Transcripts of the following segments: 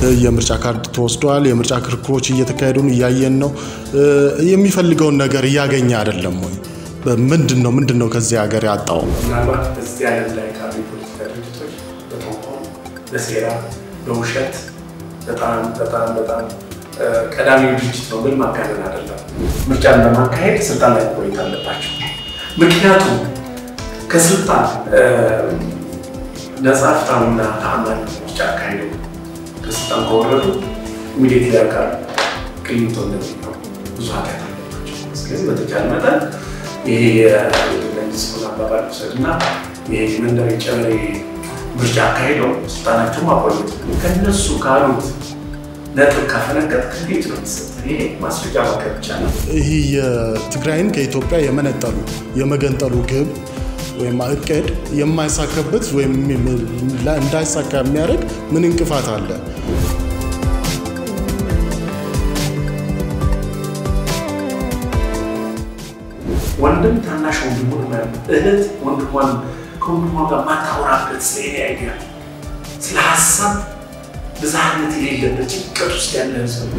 የምርጫ ካርድ ተወስዷል። የምርጫ ክርክሮች እየተካሄዱ እያየን ነው። የሚፈልገውን ነገር እያገኘ አይደለም ወይ? ምንድን ነው ምንድን ነው ከዚህ ሀገር ያጣው? ምናልባት በዚህ ዓለም ላይ ካሉ የፖለቲካ ድርጅቶች በተንኮል፣ በሴራ፣ በውሸት በጣም በጣም በጣም ቀዳሚው ድርጅት ነው ብል ማጋነን አይደለም። ምርጫን በማካሄድ ስልጣን ላይ መቆየት አለባቸው። ምክንያቱም ከስልጣን ነጻ ፍትሐዊና ተአማኒ ምርጫ አካሄደው ከስልጣን ከወረዱ ኢሚዲየት ያውቃሉ ቅሊንቶ እንደሚለው ብዙ ኃጢአት አለባቸው። ስለዚህ በተቻለ መጠን ይሄ የመንግስቱን አባባል ውሰድ እና ይሄ መንደር የጨበሬ ምርጫ አካሄደው ስልጣናቸው ማቆየት ከነሱ ካሉት ነጥብ ካፈነገጥ ከፊት ነው የሚሰጥ። ይሄ ማስረጃ ማቅረብ ይቻላል። ይህ የትግራይን ከኢትዮጵያ የመነጠሉ የመገንጠሉ ግብ ወይም እቅድ የማይሳካበት ወይም እንዳይሳካ የሚያደርግ ምን እንቅፋት አለ? ወንድም ታናሽ ወንድሙን እህት ወንድሟን ከወንድሟ ጋር ማታወራበት ስለ እኔ አይዲያ ስለ ሀሳብ ብዝሃነት የሌለበት ጭንቀት ውስጥ ያለ ህዝብ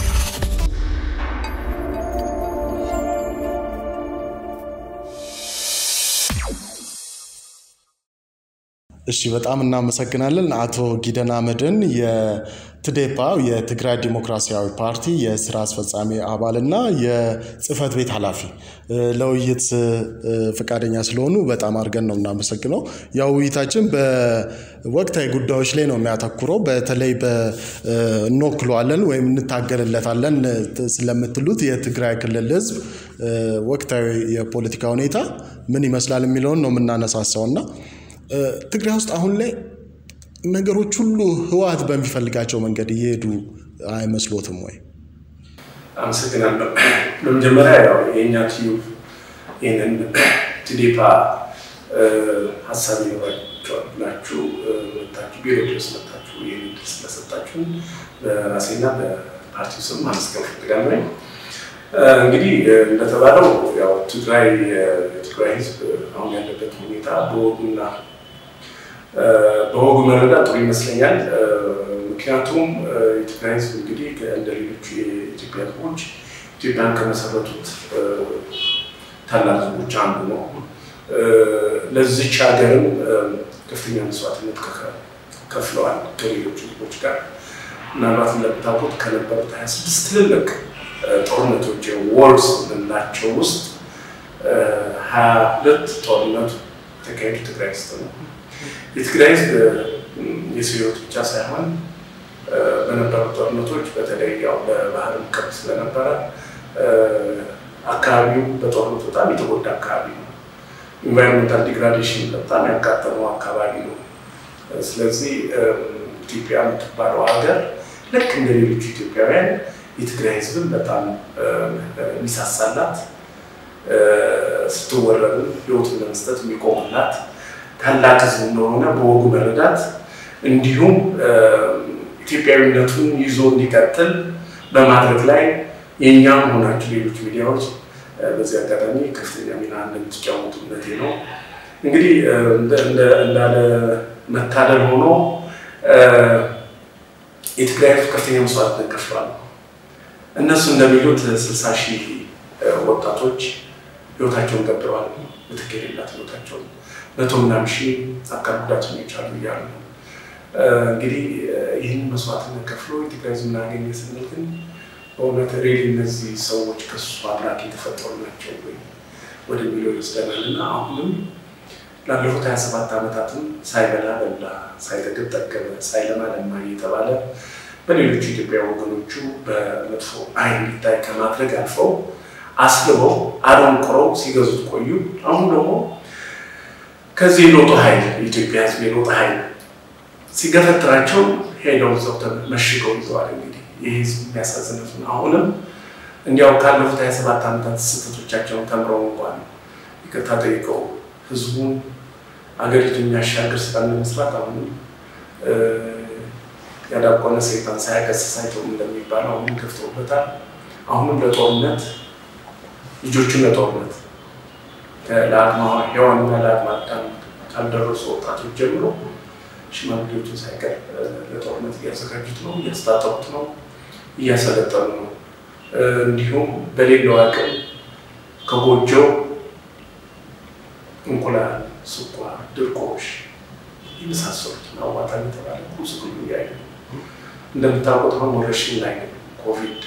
እሺ በጣም እናመሰግናለን አቶ ጊደን አመድን የትዴፓ የትግራይ ዲሞክራሲያዊ ፓርቲ የስራ አስፈጻሚ አባልና የጽህፈት ቤት ኃላፊ ለውይይት ፈቃደኛ ስለሆኑ በጣም አድርገን ነው እናመሰግነው። ያው ውይይታችን በወቅታዊ ጉዳዮች ላይ ነው የሚያተኩረው። በተለይ እንወክለዋለን ወይም እንታገልለታለን ስለምትሉት የትግራይ ክልል ህዝብ ወቅታዊ የፖለቲካ ሁኔታ ምን ይመስላል የሚለውን ነው የምናነሳሳው እና ትግራይ ውስጥ አሁን ላይ ነገሮች ሁሉ ህወሓት በሚፈልጋቸው መንገድ እየሄዱ አይመስሎትም ወይ? አመሰግናለሁ። በመጀመሪያ ያው የእኛ ቲዩብ ይህንን ትዴፓ ሀሳብ ይኖራቸዋል ብላችሁ መታችሁ ቢሮ ድረስ መታችሁ ይህን ድል ስለሰጣችሁን በራሴና በፓርቲው ስም ማመስገን ፈልጋለሁ። እንግዲህ እንደተባለው ያው ትግራይ የትግራይ ህዝብ አሁን ያለበት ሁኔታ በወጉና በወጉ መረዳት ጥሩ ይመስለኛል። ምክንያቱም የትግራይ ህዝብ እንግዲህ እንደ ሌሎቹ የኢትዮጵያ ህዝቦች ኢትዮጵያን ከመሰረቱት ታላቅ ህዝቦች አንዱ ነው። ለዚች ሀገርም ከፍተኛ መስዋዕትነት ከፍለዋል ከሌሎቹ ህዝቦች ጋር። ምናልባት እንደምታውቁት ከነበሩት ሀያ ስድስት ትልልቅ ጦርነቶች ወርስ የምንላቸው ውስጥ ሀያ ሁለት ጦርነቱ የተካሄዱ ትግራይ ውስጥ ነው። የትግራይ ህዝብ የሰው ህይወት ብቻ ሳይሆን በነበሩ ጦርነቶች በተለይ ያው በባህር ቅርብ ስለነበረ አካባቢው በጦርነቱ በጣም የተጎዳ አካባቢ ነው። ኢንቫይሮንመንታል ዲግራዴሽን በጣም ያጋጠመው አካባቢ ነው። ስለዚህ ኢትዮጵያ የምትባለው ሀገር ልክ እንደ ሌሎቹ ኢትዮጵያውያን የትግራይ ህዝብን በጣም የሚሳሳላት ስትወረድም ህይወቱን ለመስጠት የሚቆሙላት ታላቅ ህዝብ እንደሆነ በወጉ መረዳት እንዲሁም ኢትዮጵያዊነቱን ይዞ እንዲቀጥል በማድረግ ላይ የእኛም ሆናችሁ ሌሎች ሚዲያዎች በዚህ አጋጣሚ ከፍተኛ ሚና እንደምትጫወቱ እምነቴ ነው። እንግዲህ እንዳለ መታደል ሆኖ የትግራይ ህዝብ ከፍተኛ መስዋዕትነት ከፍሏል። እነሱ እንደሚሉት ስልሳ ሺህ ወጣቶች ህይወታቸውን ገብረዋል። ምትክ የሌላት ህይወታቸውን መቶ ምናምን ሺህ አካል ጉዳተኞች አሉ እያሉ ነው። እንግዲህ ይህን መስዋዕትነት ከፍሎ የትግራይ ህዝብ እናገኘ ስንል ግን በእውነት ሬሊ እነዚህ ሰዎች ከሱ አምላክ የተፈጠሩ ናቸው ወይ ወደሚለው ይወስደናል እና አሁንም ላለፉት ሀያ ሰባት ዓመታትም ሳይበላ በላ፣ ሳይጠግብ ጠገበ፣ ሳይለማ ለማ እየተባለ በሌሎቹ ኢትዮጵያ ወገኖቹ በመጥፎ አይን እንዲታይ ከማድረግ አልፈው አስልበው አደንቁረው ሲገዙት ቆዩ። አሁን ደግሞ ከዚህ የለውጡ ኃይል የኢትዮጵያ ህዝብ የለውጥ ኃይል ሲገፈትራቸው ሄደው እዛው መሽገው ይዘዋል። እንግዲህ ይህ ህዝብ የሚያሳዝነት ነው። አሁንም እንዲያው ካለፉት ሀያ ሰባት ዓመታት ስህተቶቻቸውን ተምረው እንኳን ይቅርታ ጠይቀው ህዝቡን አገሪቱን የሚያሻግር ስራ ለመስራት አሁንም ያዳቆነ ሰይጣን ሳያገስስ አይተውም እንደሚባለው አሁንም ከፍተውበታል። አሁንም ለጦርነት ልጆቹን ለጦርነት ለአቅመ ሔዋንና ለአቅመ አዳም ካልደረሱ ወጣቶች ጀምሮ ሽማግሌዎችን ሳይቀር ለጦርነት እያዘጋጁት ነው፣ እያስታጠቁት ነው፣ እያሰለጠኑ ነው። እንዲሁም በሌለው አቅም ከጎጆው እንቁላል፣ ስኳር፣ ድርቆሽ የመሳሰሉት አዋጣ የተባለ ምስሉ እያየ ነው። እንደምታውቁት አሁን ወረርሽኝ ላይ ነው። ኮቪድ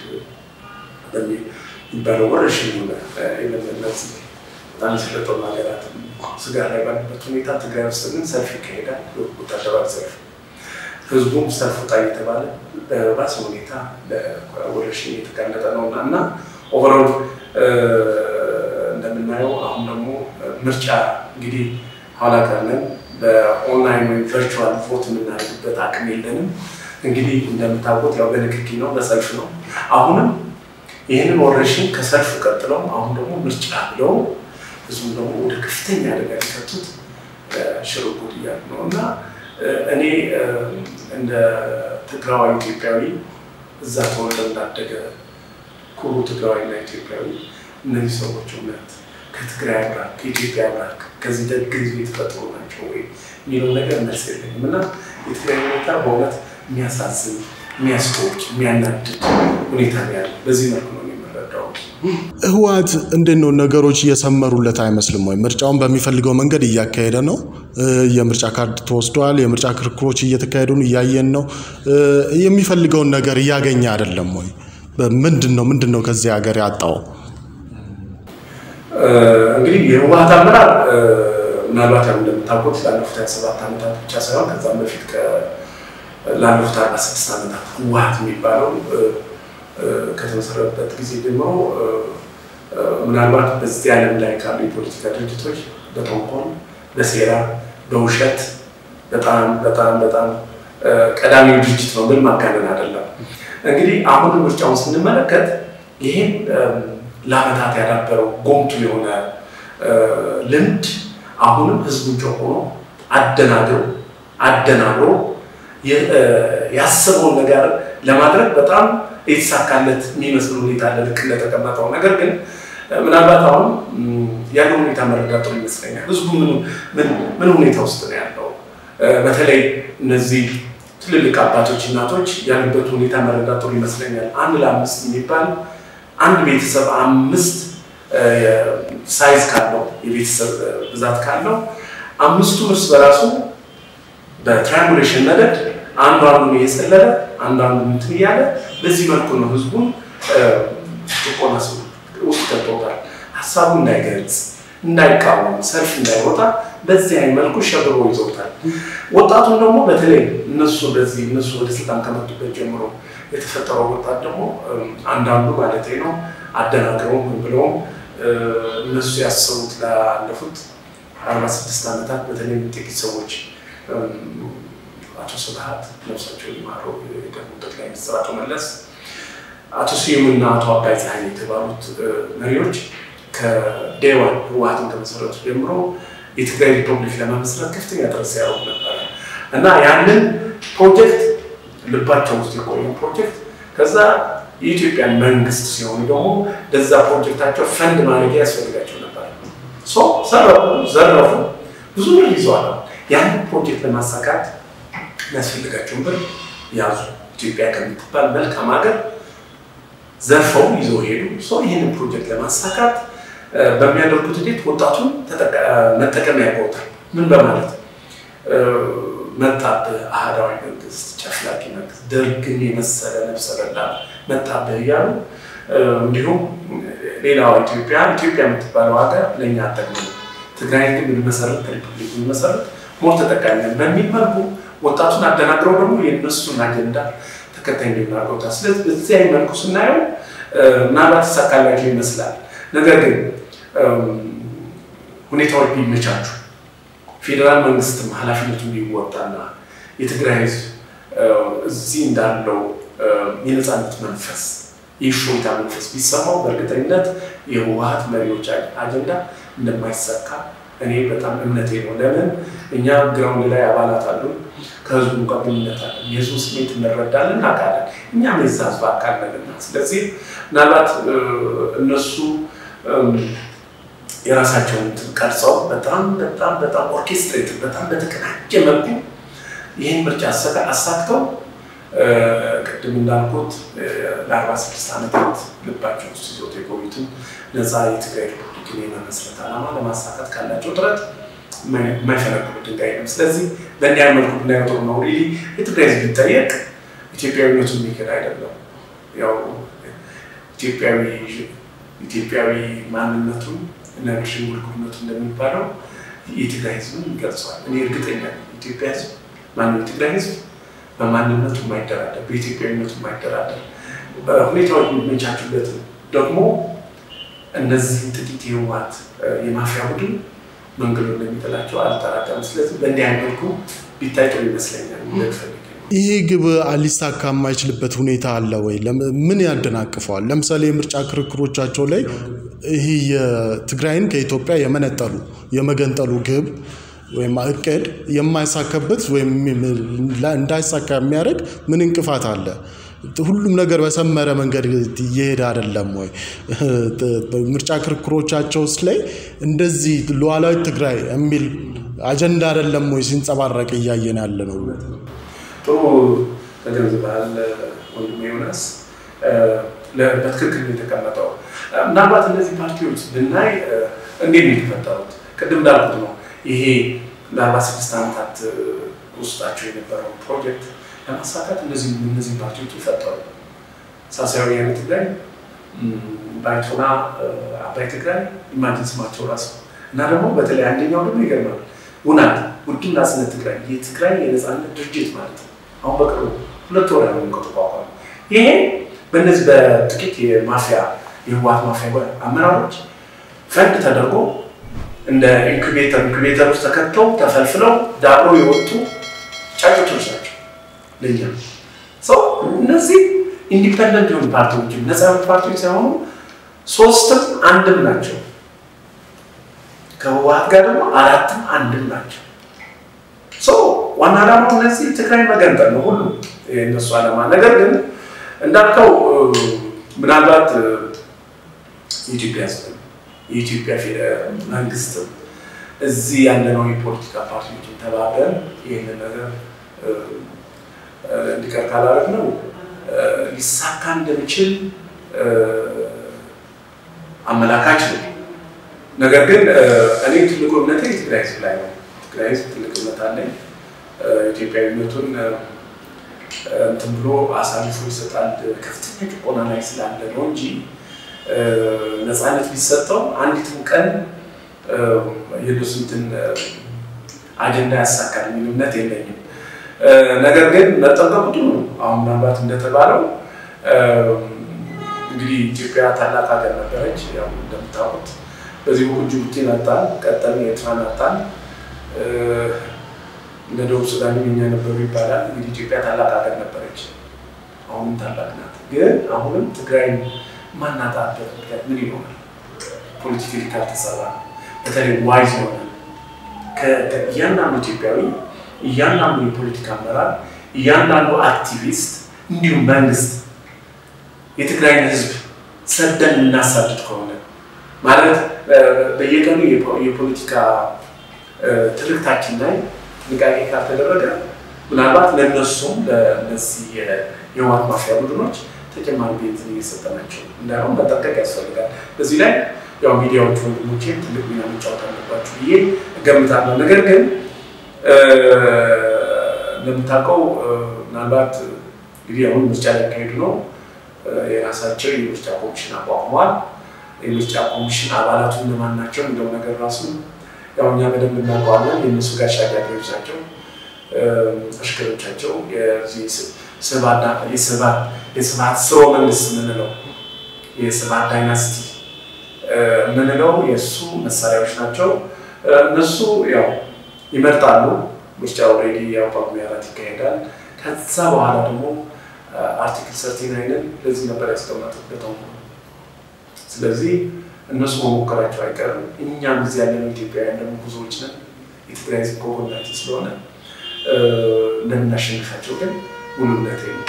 የሚባለው ወረርሽኝ የለመለት በጣም የሰለጠኑ ሀገራት ስጋ ላይ ባለበት ሁኔታ ትግራይ ውስጥ ግን ሰልፍ ይካሄዳል። ወታደራዊ ሰልፍ ህዝቡም ሰልፍ ውጣ እየተባለ በባሰ ሁኔታ ለወረርሽኝ የተጋለጠ ነው እና እና ኦቨሮል እንደምናየው አሁን ደግሞ ምርጫ እንግዲህ ኋላ ቀር ነን። በኦንላይን ወይም ቨርቹዋል ቮት የምናደርግበት አቅም የለንም። እንግዲህ እንደምታውቁት ያው በንክኪ ነው፣ በሰልፍ ነው። አሁንም ይህንን ወረርሽኝ ከሰልፍ ቀጥለው አሁን ደግሞ ምርጫ ብለው ህዝቡ ደግሞ ወደ ከፍተኛ አደጋ ሊከቱት ሽርጉድ እያሉ ነው እና እኔ እንደ ትግራዋዊ ኢትዮጵያዊ እዛ ተወልደ እንዳደገ ኩሩ ትግራዋዊና ኢትዮጵያዊ እነዚህ ሰዎች እውነት ከትግራይ አብራክ ከኢትዮጵያ አብራክ ከዚህ ደግ ህዝብ የተፈጠሩ ናቸው ወይ የሚለው ነገር መልስ የለኝም እና የትግራይ ሁኔታ በእውነት የሚያሳዝን የሚያስቆጭ የሚያናድድ ሁኔታ ነው ያለው። በዚህ መልኩ ነው የምንረዳው። ህወሓት እንዴት ነው ነገሮች እየሰመሩለት አይመስልም ወይ? ምርጫውን በሚፈልገው መንገድ እያካሄደ ነው። የምርጫ ካርድ ተወስዷል። የምርጫ ክርክሮች እየተካሄዱ እያየን ነው። የሚፈልገውን ነገር እያገኘ አይደለም ወይ? ምንድን ነው ምንድን ነው ከዚህ ሀገር ያጣው? እንግዲህ የህወሓት አመራር ምናልባት ያው እንደምታውቁት ላለፉት ሀያ ሰባት ዓመታት ብቻ ሳይሆን ከዛም በፊት ላለፉት አርባ ስድስት ዓመታት ህወሓት የሚባለው ከተመሰረተበት ጊዜ ጀምሮ ምናልባት በዚህ ዓለም ላይ ካሉ የፖለቲካ ድርጅቶች በተንኮል፣ በሴራ፣ በውሸት በጣም በጣም በጣም ቀዳሚው ድርጅት ነው። ምን ማጋነን አይደለም። እንግዲህ አሁን ምርጫውን ስንመለከት ይህን ለዓመታት ያዳበረው ጎምቱ የሆነ ልምድ አሁንም ህዝቡን ጨቁኖ አደናግሮ አደናግሮ ያሰበውን ነገር ለማድረግ በጣም የተሳካለት የሚመስል ሁኔታ አለ፣ ልክ እንደተቀመጠው። ነገር ግን ምናልባት አሁን ያለው ሁኔታ መረዳት ጥሩ ይመስለኛል። ህዝቡ ምን ሁኔታ ውስጥ ነው ያለው? በተለይ እነዚህ ትልልቅ አባቶች፣ እናቶች ያሉበት ሁኔታ መረዳት ጥሩ ይመስለኛል። አንድ ለአምስት የሚባል አንድ ቤተሰብ አምስት ሳይዝ ካለው የቤተሰብ ብዛት ካለው አምስቱ እርስ በራሱ በትራያንጉሌሽን መደድ አንዱ አንዱን እየሰለለ አንዱ አንዱን እንትን እያለ በዚህ መልኩ ነው ህዝቡን ጭቆና ውስጥ ገብቶታል። ሀሳቡ እንዳይገልጽ፣ እንዳይቃወም፣ ሰልፍ እንዳይወጣ በዚህ አይነት መልኩ ሸብሮ ይዘውታል። ወጣቱን ደግሞ በተለይ እነሱ በዚህ እነሱ ወደ ስልጣን ከመጡበት ጀምሮ የተፈጠረው ወጣት ደግሞ አንዳንዱ ማለት ነው አደናግረውም ብለውም እነሱ ያሰቡት ላለፉት አርባ ስድስት ዓመታት በተለይ ጥቂት ሰዎች አቶ ስብሀት ነፍሳቸው ይማረው የቀድሞ ጠቅላይ ሚኒስትር አቶ መለስ፣ አቶ ስዩምና አቶ አባይ ፀሐይ የተባሉት መሪዎች ከዴዋን ህወሓትን ከመሰረቱ ጀምሮ የትግራይ ሪፐብሊክ ለመመስረት ከፍተኛ ጥረት ሲያደርጉ ነበረ እና ያንን ፕሮጀክት ልባቸው ውስጥ የቆየ ፕሮጀክት ከዛ የኢትዮጵያን መንግስት ሲሆኑ ደግሞ ለዛ ፕሮጀክታቸው ፈንድ ማድረጊያ ያስፈልጋቸው ነበር። ሰረፉ፣ ዘረፉ፣ ብዙ ብር ይዘዋል። ያንን ፕሮጀክት ለማሳካት የሚያስፈልጋቸውን ብር ያዙ። ኢትዮጵያ ከምትባል መልካም ሀገር ዘርፈው ይዘው ሄዱ። ሰው ይህንን ፕሮጀክት ለማሳካት በሚያደርጉት ሂደት ወጣቱን መጠቀሚያ ያውቀውታል። ምን በማለት መጣብህ አህዳዊ መንግስት፣ ጨፍላቂ መንግስት፣ ደርግን የመሰለ ነፍሰ በላ መጣብህ እያሉ እንዲሁም ሌላዋ ኢትዮጵያ ኢትዮጵያ የምትባለው ሀገር ለእኛ አጠቅም ትግራይ ግን ብንመሰረት ከሪፐብሊክ ብንመሰረት ሞር ተጠቃሚ ነን በሚል መልኩ ወጣቱን አደናግረው ደግሞ የእነሱን አጀንዳ ተከታይ እንዲናገሩታል። ስለዚህ በዚህ አይነት መልኩ ስናየው ምናልባት ተሳካላቸው ይመስላል። ነገር ግን ሁኔታዎች ቢመቻቹ ፌዴራል መንግስትም ኃላፊነቱን ቢወጣና የትግራይ ህዝብ እዚህ እንዳለው የነፃነት መንፈስ የእፎይታ መንፈስ ቢሰማው በእርግጠኝነት የህወሓት መሪዎች አጀንዳ እንደማይሳካ እኔ በጣም እምነቴ ነው። ለምን እኛ ግራውንድ ላይ አባላት አሉ፣ ከህዝቡ ጋር ግንኙነት አለ፣ የህዝቡ ስሜት እንረዳለን፣ እናውቃለን። እኛም የዛ ህዝብ አካል ነንና፣ ስለዚህ ምናልባት እነሱ የራሳቸውን ቀርጸው በጣም በጣም በጣም ኦርኬስትሬት በጣም በተቀናጀ መልኩ ይህን ምርጫ አሳክተው ቅድም እንዳልኩት ለአርባ ስድስት ዓመታት ልባቸው ውስጥ ይዞት የቆዩትን ነፃ የትግራይ ሪፐብሊክን የመመስረት ዓላማ ለማሳካት ካላቸው ጥረት የማይፈነቅሉ ድንጋይ ነው። ስለዚህ በእንዲያ መልኩ ብናየው ጥሩ ነው። ሪሊ የትግራይ ህዝብ ቢጠየቅ ኢትዮጵያዊነቱን የሚክድ አይደለም። ያው ኢትዮጵያዊ ኢትዮጵያዊ ማንነቱን እና ሽንጉርጉርነቱ እንደሚባለው የትግራይ ህዝብን ይገልጸዋል። እኔ እርግጠኛ ኢትዮጵያ ህዝብ ማነው የትግራይ ህዝብ በማንነቱ የማይደራደር በኢትዮጵያዊነቱ የማይደራደር ሁኔታዎች የሚመቻቹለት ደግሞ እነዚህ ጥቂት የህወሓት የማፊያ ቡድን መንገዱ እንደሚጥላቸው አልጠራጠርም። ስለዚህ በእንዲህ አይነት መልኩ ቢታይ ጥሩ ይመስለኛል። ይህ ግብ ሊሳካ የማይችልበት ሁኔታ አለ ወይ? ምን ያደናቅፈዋል? ለምሳሌ የምርጫ ክርክሮቻቸው ላይ ይህ የትግራይን ከኢትዮጵያ የመነጠሉ የመገንጠሉ ግብ ወይም እቅድ የማይሳካበት ወይም እንዳይሳካ የሚያደርግ ምን እንቅፋት አለ? ሁሉም ነገር በሰመረ መንገድ እየሄደ አይደለም ወይ? ምርጫ ክርክሮቻቸውስ ላይ እንደዚህ ሉዓላዊ ትግራይ የሚል አጀንዳ አይደለም ወይ ሲንጸባረቅ እያየን ያለ ነው? ጥሩ ተገንዝበሃል ወንድሜ ዮናስ። በትክክል የተቀመጠው ምናልባት እነዚህ ፓርቲዎች ብናይ እንዴት ነው የተፈጠሩት? ቅድም እንዳልኩት ነው ይሄ ለአርባ ስድስት ዓመታት ውስጣቸው የነበረው ፕሮጀክት ለማሳካት እነዚህ እነዚህ ፓርቲዎች ይፈጠሩ። ሳሳዊ ወያነ ትግራይ፣ ባይቶና አባይ ትግራይ ኢማጂን ስማቸው ራሱ እና ደግሞ በተለይ አንደኛው ደግሞ ይገርማል ውናት ውድብ ናጽነት ትግራይ የትግራይ የነፃነት ድርጅት ማለት ነው። አሁን በቅርቡ ሁለት ወር ያለ ከተቋቋመ ይሄ በእነዚህ በጥቂት የማፊያ የህወሓት ማፊያ አመራሮች ፈንድ ተደርጎ እንደ ኢንኩቤተር ኢንኩቤተር ውስጥ ተከተው ተፈልፍለው ዳብሮ የወጡ ጫጩቶች ናቸው። ለኛ ሰው እነዚህ ኢንዲፐንደንት የሆኑ ፓርቲዎች ነፃ የሆኑ ፓርቲዎች ሳይሆኑ ሶስትም አንድም ናቸው። ከህወሓት ጋር ደግሞ አራትም አንድም ናቸው። ዋና ዓላማው እነዚህ ትግራይ መገንጠል ነው ሁሉ የእነሱ ዓላማ። ነገር ግን እንዳልከው ምናልባት የኢትዮጵያ ህዝብ የኢትዮጵያ መንግስት እዚህ ያለነው የፖለቲካ ፓርቲዎችን ተባብረን ይህንን ነገር እንዲቀር ካላደረግ ነው ሊሳካ እንደሚችል አመላካች ነው። ነገር ግን እኔ ትልቁ እምነቴ የትግራይ ህዝብ ላይ ነው። ትግራይ ህዝብ ትልቅ እምነት አለኝ። ኢትዮጵያዊነቱን እንትን ብሎ አሳልፎ ይሰጣል። ከፍተኛ ጭቆና ላይ ስላለ ነው እንጂ ነፃነት ቢሰጠው አንዲትም ቀን የእነሱ እንትን አጀንዳ ያሳካል የሚል እምነት የለኝም። ነገር ግን መጠንቀቁ ጥሩ ነው። አሁን ምናልባት እንደተባለው እንግዲህ ኢትዮጵያ ታላቅ ሀገር ነበረች። ያው እንደምታውቁት በዚህ በኩል ጅቡቲን አጣን፣ ቀጠልን ኤርትራን አጣን፣ እነ ደቡብ ሱዳን የኛ ነበሩ ይባላል። እንግዲህ ኢትዮጵያ ታላቅ ሀገር ነበረች፣ አሁንም ታላቅ ናት። ግን አሁንም ትግራይን ማናጣበት ምክንያት ምን ይሆናል? ፖለቲካሊ ካልተሰራ በተለይ ዋይዝ ይሆናል እያንዳንዱ ኢትዮጵያዊ እያንዳንዱ የፖለቲካ አመራር እያንዳንዱ አክቲቪስት እንዲሁም መንግስት የትግራይን ህዝብ ሰደን እናሳድድ ከሆነ ማለት በየቀኑ የፖለቲካ ትርክታችን ላይ ጥንቃቄ ካልተደረገ ምናልባት ለእነሱም ለእነዚህ የህወሓት ማፊያ ቡድኖች ተጨማሪ ቤንዚን እየሰጠናቸው እንዳይሆን መጠንቀቅ ያስፈልጋል። በዚህ ላይ ያው ሚዲያዎች ወንድሞቼ ትልቅ ሚና መጫወት አለባቸው ብዬ እገምታለሁ። ነገር ግን እንደምታውቀው ምናልባት እንግዲህ አሁን ምርጫ ሊያካሄዱ ነው። የራሳቸው የምርጫ ኮሚሽን አቋቁሟል። የምርጫ ኮሚሽን አባላቱ እነማን ናቸው የሚለው ነገር ራሱ ያው እኛ በደንብ እናውቀዋለን። የእነሱ ጋሻ ጃግሬዎች ናቸው፣ አሽከሮቻቸው የስብሃት ስርወ መንግስት የምንለው የስብሃት ዳይናስቲ የምንለው የእሱ መሳሪያዎች ናቸው። እነሱ ያው ይመርጣሉ። ምርጫ ኦልሬዲ ያው ጳጉሜ አራት ይካሄዳል። ከዛ በኋላ ደግሞ አርቲክል ሰርቲን አይንን ለዚህ ነበር ያስቀመጡበት። ስለዚህ እነሱ መሞከራቸው አይቀርም። እኛም ጊዜ ያለነው ኢትዮጵያውያን ደግሞ ብዙዎች ነን። የትግራይ ህዝብ ከጎናችን ስለሆነ እንደምናሸንፋቸው ግን ሙሉ እምነት ነው።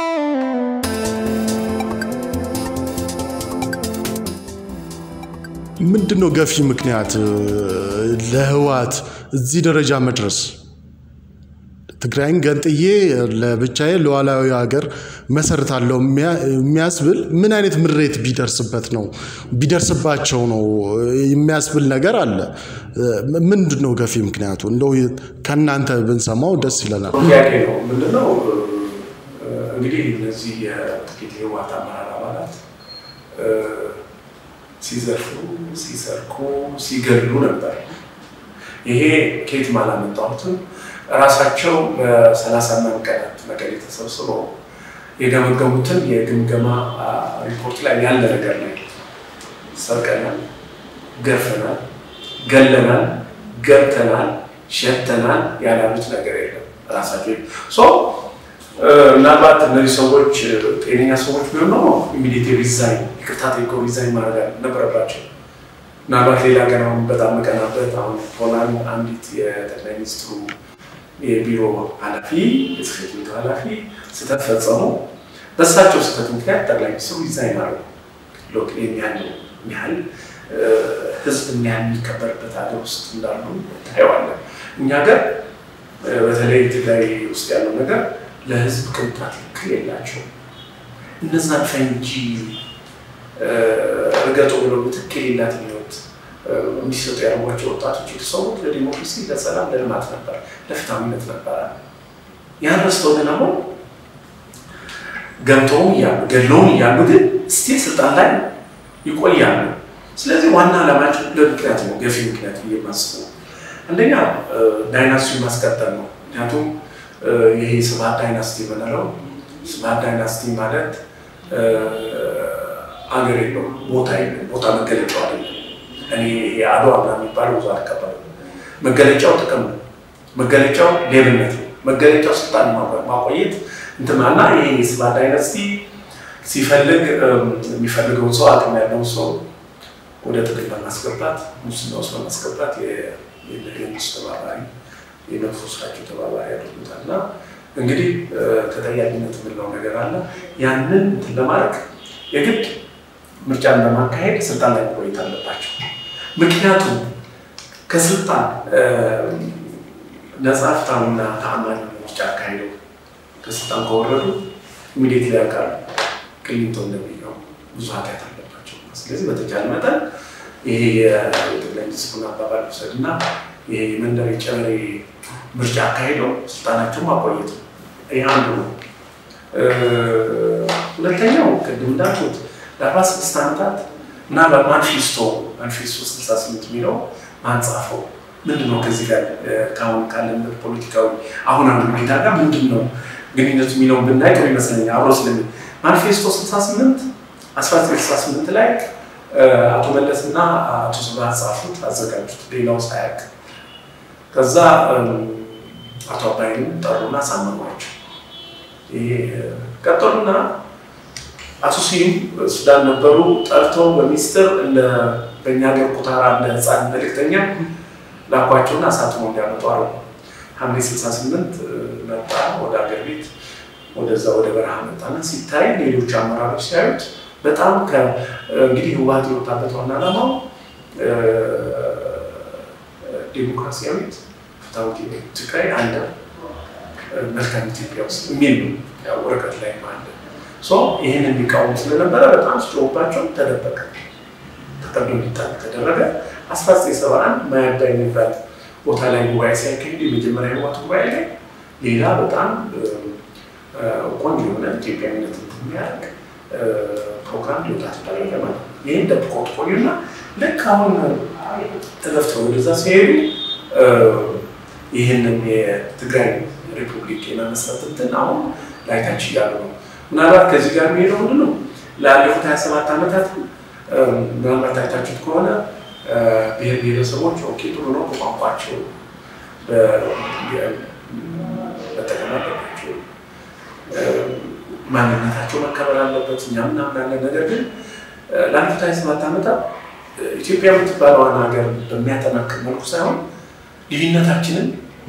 ምንድን ነው ገፊ ምክንያት ለህወሓት እዚህ ደረጃ መድረስ? ትግራይን ገንጥዬ ለብቻዬ ሉዓላዊ ሀገር መሰርታለሁ የሚያስብል ምን አይነት ምሬት ቢደርስበት ነው ቢደርስባቸው ነው የሚያስብል ነገር አለ። ምንድን ነው ገፊ ምክንያቱ? እንደው ከእናንተ ብንሰማው ደስ ይለናል። ጥያቄ ነው። ምንድነው እንግዲህ እነዚህ የጥቂት የህወሓት አመራር አባላት ሲዘርፉ፣ ሲሰርቁ፣ ሲገድሉ ነበር። ይሄ ከየትም አላመጣሁትም። ራሳቸው በሰላሳ ምናምን ቀናት መቀሌ ተሰብስበው የገመገሙትን የግምገማ ሪፖርት ላይ ያለ ነገር ነው። ሰርቀናል፣ ገርፈናል፣ ገለናል፣ ገብተናል፣ ሸተናል ያላሉት ነገር የለም። ራሳቸው ምናልባት እነዚህ ሰዎች ጤነኛ ሰዎች ቢሆን ነው ኢሚዲየት ሪዛይን ይቅርታ ጠይቀው ሪዛይን ማድረግ ነበረባቸው። ምናልባት ሌላ ገና አሁን በጣም መቀናበት አሁን ፖላንድ አንዲት የጠቅላይ ሚኒስትሩ የቢሮ ኃላፊ የጽሕፈት ቤቱ ኃላፊ ስህተት ፈጸሙ። በእሳቸው ስህተት ምክንያት ጠቅላይ ሚኒስትሩ ሪዛይን አደረጉ። ሎክ የሚያህል ያህል ህዝብ የሚያህል የሚከበርበት ሀገር ውስጥ እንዳሉ ታየዋለን። እኛ ሀገር በተለይ ትግራይ ውስጥ ያለው ነገር ለህዝብ ቅንጣት ያክል የላቸውም። እነዛን ፈንጂ እርገጡ ብለው ምትክ የሌላት ህይወት እንዲሰጡ ያደርጓቸው ወጣቶች የተሰዉት ለዲሞክራሲ፣ ለሰላም፣ ለልማት ነበር፣ ለፍትሃዊነት ነበረ። ያን ረስተው ግን አሁን ገብተውም እያሉ ገድለውም እያሉ ግን ስቲል ስልጣን ላይ ይቆያሉ። ስለዚህ ዋና ዓላማቸው ለምክንያት ነው፣ ገፊ ምክንያት ብዬ የማስበው አንደኛ ዳይናስቲውን ማስቀጠል ነው። ምክንያቱም ይሄ ስብሃት ዳይናስቲ የምንለው ስብሃት ዳይናስቲ ማለት አገር የለውም፣ ቦታ የለም፣ ቦታ መገለጫው አይደለም። እኔ የአድዋ ምናምን የሚባለው ብዙ አልቀበልም። መገለጫው ጥቅም ነው፣ መገለጫው ሌብነት ነው፣ መገለጫው ስልጣን ማቆየት እንትናና ይሄ የስብሃት ዳይናስቲ ሲፈልግ የሚፈልገውን ሰው አቅም ያለውን ሰው ወደ ጥቅም በማስገባት ሙስና ውስጥ በማስገባት የመንግስት ተባባሪ የመጥፎ ስራቸው ተባባሪ ያደርጉታል። እና እንግዲህ ተጠያቂነት የምንለው ነገር አለ። ያንን እንትን ለማድረግ የግድ ምርጫን በማካሄድ ስልጣን ላይ መቆየት አለባቸው። ምክንያቱም ከስልጣን ነጻ ፍትሃዊና ተአማኒ ምርጫ አካሄደው ከስልጣን ከወረዱ ኢሚዲየት ላይ ያውቃሉ ቅሊንቶ እንደሚለው ብዙ ኃጢአት አለባቸው። ስለዚህ በተቻለ መጠን ይሄ የጠቅላይ ሚኒስትሩን አባባል ውሰድ እና ይሄ የመንደር የጨበሬ ምርጫ አካሄደው ስልጣናቸውን ማቆየት ነው። ይህ አንዱ ነው። ሁለተኛው ቅድም እንዳልኩት ለአርባ ስድስት ዓመታት ምናልባት ማንፊስቶ ማንፊስቶ ስልሳ ስምንት የሚለው ማን ጻፈው? ምንድን ነው ከዚህ ጋር ከአሁን ካለንበት ፖለቲካዊ አሁን አንዱ ሁኔታ ጋር ምንድን ነው ግንኙነቱ የሚለውን ብናይ ጥሩ ይመስለኛል። አብሮ ስለሚ ማኒፌስቶ 68 1968 ላይ አቶ መለስ እና አቶ ስብሃት ጻፉት፣ አዘጋጁት ሌላው ሳያውቅ። ከዛ አቶ አባይንም ጠሩና ሳመኗቸው። ይሄ ቀጠሉና አቶ ስዩም ሱዳን ነበሩ። ጠርተው በሚስጥር በእኛ ሀገር ኩታራ እንደ ህፃን መልእክተኛ ላኳቸውና አሳትሞ እንዲያመጡ አረጉ። ሐምሌ 68 መጣ ወደ ሀገር ቤት ወደዛ ወደ በረሃ መጣና ሲታይ ሌሎች አመራሮች ሲያዩት በጣም እንግዲህ ህወሓት የወጣበት ዋና ዓላማው ዴሞክራሲያዊት ፍትሃዊት ትግራይ አለ መልካም ኢትዮጵያ ውስጥ የሚል ነው። ወረቀት ላይ አለ። ይህን የሚቃወም ስለነበረ በጣም ስጮባቸው ተደበቀ፣ ተቀዶ እንዲጣል ተደረገ። 1971 ማያዳ የሚባል ቦታ ላይ ጉባኤ ሲያካሂድ የመጀመሪያ ህወሓት ጉባኤ ላይ ሌላ በጣም ቆንጆ የሆነ ኢትዮጵያዊነት የሚያደርግ ፕሮግራም ሊወጣ ተደረገ ማለት ነው። ይህን ደብቀውት ቆዩና ልክ አሁን ተገፍተው ወደዛ ሲሄዱ ይህንን የትግራይ ሪፑብሊክ የመመስረት እንትን አሁን ላይታች እያሉ ነው። ምናልባት ከዚህ ጋር የሚሄደው ምንድን ነው? ላለፉት 27 ዓመታት ምናልባት አይታችሁት ከሆነ ብሔር ብሔረሰቦች ኦኬ ጥሩ ነው በቋንቋቸው መጠቀም አለባቸው፣ ማንነታቸው መከበር አለበት፣ እኛ ምናምናለን። ነገር ግን ላለፉት 27 ዓመታት ኢትዮጵያ የምትባለዋን ሀገር በሚያጠናክር መልኩ ሳይሆን ልዩነታችንን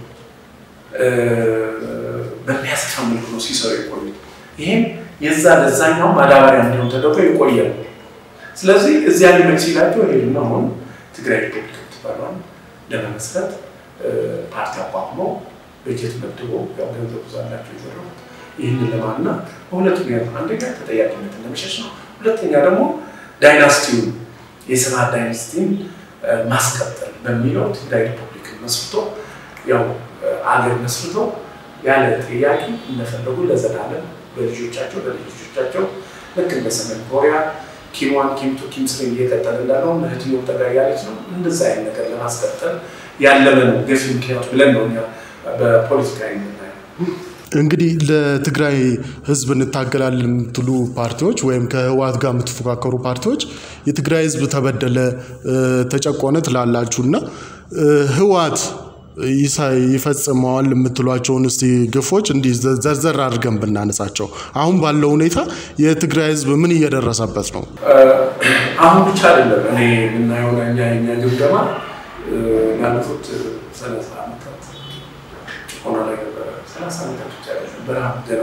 በሚያሰፋ መልኩ ነው ሲሰሩ የቆዩ። ይህም የዛ ለዛኛው ማዳበሪያ እንዲሆን ተደርጎ የቆየ ነው። ስለዚህ እዚያ ሊመች ሲላቸው ሄዱና አሁን ትግራይ ሪፐብሊክ የምትባለዋን ለመመስረት ፓርቲ አቋቁመው በጀት መድቦ ያው ገንዘብ ብዙ አላቸው የዘረፉት ይህንን ለማና በሁለት ምክንያት አንደኛ ተጠያቂነትን ለመሸሽ ነው። ሁለተኛ ደግሞ ዳይናስቲውን የስብሃት ዳይናስቲን ማስቀጠል በሚለው ትግራይ ሪፐብሊክን መስርቶ ያው አገር መስርቶ ያለ ጥያቄ እንደፈለጉ ለዘላለም በልጆቻቸው በልጆቻቸው ልክ እንደ ሰሜን ኮሪያ ኪም ዋን ኪም ቱ ኪም ስሪ እየቀጠለ እንዳለው እህትዮ ጠጋ ያለች ነው። እንደዛ አይነት ነገር ለማስቀጠል ያለመ ነው ገፊ ምክንያቱ ብለን ነው እኛ በፖለቲካ የምናየው። እንግዲህ ለትግራይ ህዝብ እንታገላለን የምትሉ ፓርቲዎች ወይም ከህወሓት ጋር የምትፎካከሩ ፓርቲዎች የትግራይ ህዝብ ተበደለ፣ ተጨቆነ ትላላችሁ እና ህወሓት ይፈጽመዋል የምትሏቸውን እስቲ ግፎች እንዲህ ዘርዘር አድርገን ብናነሳቸው፣ አሁን ባለው ሁኔታ የትግራይ ህዝብ ምን እየደረሰበት ነው? አሁን ብቻ አይደለም እኔ የምናየው እኛ የኛ ግምገማ ላለፉት ሰላሳ ዓመታት ጭቆና ላይ ነበረ። ሰላሳ ዓመታት ብቻ አይደለም በረሃብ ገና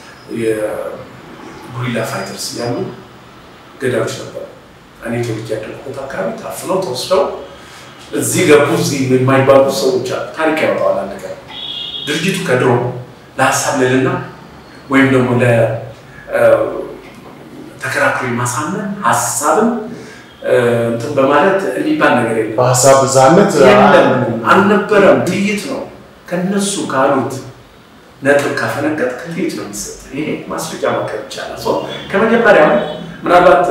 የጉሪላ ፋይተርስ እያሉ ገዳዮች ነበሩ። እኔ ተወልጄ ያደግኩበት አካባቢ ታፍነው ተወስደው እዚህ ገቡ እዚህ የማይባሉ ሰዎች አሉ። ታሪክ ያወጣዋል። አንድ ቀን ድርጅቱ ከድሮ ለሀሳብ ልልና ወይም ደግሞ ለተከራክሮ ማሳመን ሀሳብን እንትን በማለት የሚባል ነገር የለም። በሀሳብ ብዛነት አልነበረም። ጥይት ነው ከነሱ ካሉት ነጥብ ካፈነገጥ ጥይት ነው የሚሰጥ። ይሄ ማስረጃ ማቅረብ ይቻላል። ከመጀመሪያው ምናልባት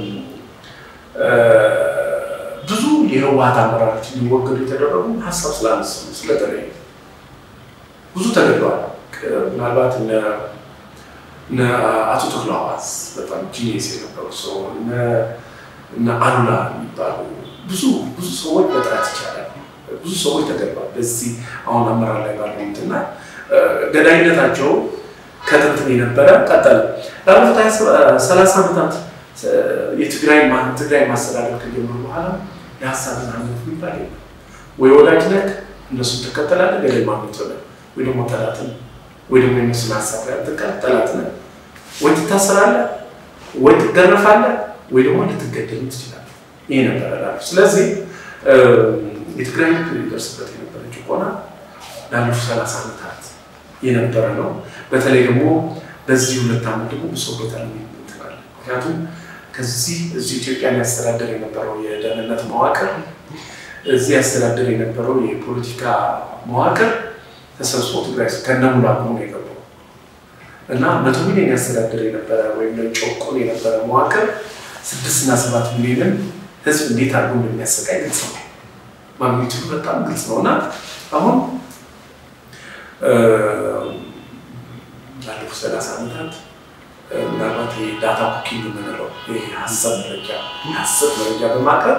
ብዙ የህወሓት አመራሮች እንዲወገዱ የተደረጉ ሀሳብ ስላነሱ ስለተለየ ብዙ ተገድለዋል። ምናልባት እነ አቶ ተክለሐዋስ በጣም ጂኒየስ የነበሩ ሰው እነ አሉላ የሚባሉ ብዙ ብዙ ሰዎች መጥራት ይቻላል። ብዙ ሰዎች ተገድለዋል። በዚህ አሁን አመራር ላይ ባለው እንትና ገዳይነታቸው ከጥንት የነበረ ቀጠለ። ላለፉት ሰላሳ ዓመታት የትግራይ ትግራይ ማስተዳደር ከጀመሩ በኋላ የሀሳብ ነፃነት የሚባል የለም። ወይ ወዳጅ ነህ እነሱን ትከተላለህ፣ ገደል ማግኘት ሆነ ወይ ደግሞ ጠላትን ወይ ደግሞ የነሱን ሀሳብ ያልተቃል ጠላት ነህ። ወይ ትታሰራለህ፣ ወይ ትገረፋለህ፣ ወይ ደግሞ ልትገደል ትችላለህ። ይሄ ነበረ ላሉ ስለዚህ የትግራይ ይደርስበት የነበረ ጭቆና ላለፉት ሰላሳ ዓመታት የነበረ ነው። በተለይ ደግሞ በዚህ ሁለት ዓመት ደግሞ ብሶበታል ትላለ ምክንያቱም ከዚህ እዚህ ኢትዮጵያን ያስተዳደር የነበረው የደህንነት መዋቅር እዚህ ያስተዳደር የነበረው የፖለቲካ መዋቅር ተሰብስቦ ትግራይ ከነሙሉ አቅሙ ነው የገባው እና መቶ ሚሊዮን ያስተዳደር የነበረ ወይም ጮቆን የነበረ መዋቅር ስድስትና ሰባት ሚሊዮንን ህዝብ እንዴት አድርጎ እንደሚያሰቃይ ግልጽ ነው። ማግኒቱዱ በጣም ግልጽ ነው እና አሁን ላለፉት ሰላሳ ዓመታት ምናልባት የዳታ ኩኪንግ የምንለው የሀሰብ መረጃ የሀሰብ መረጃ በማቅረብ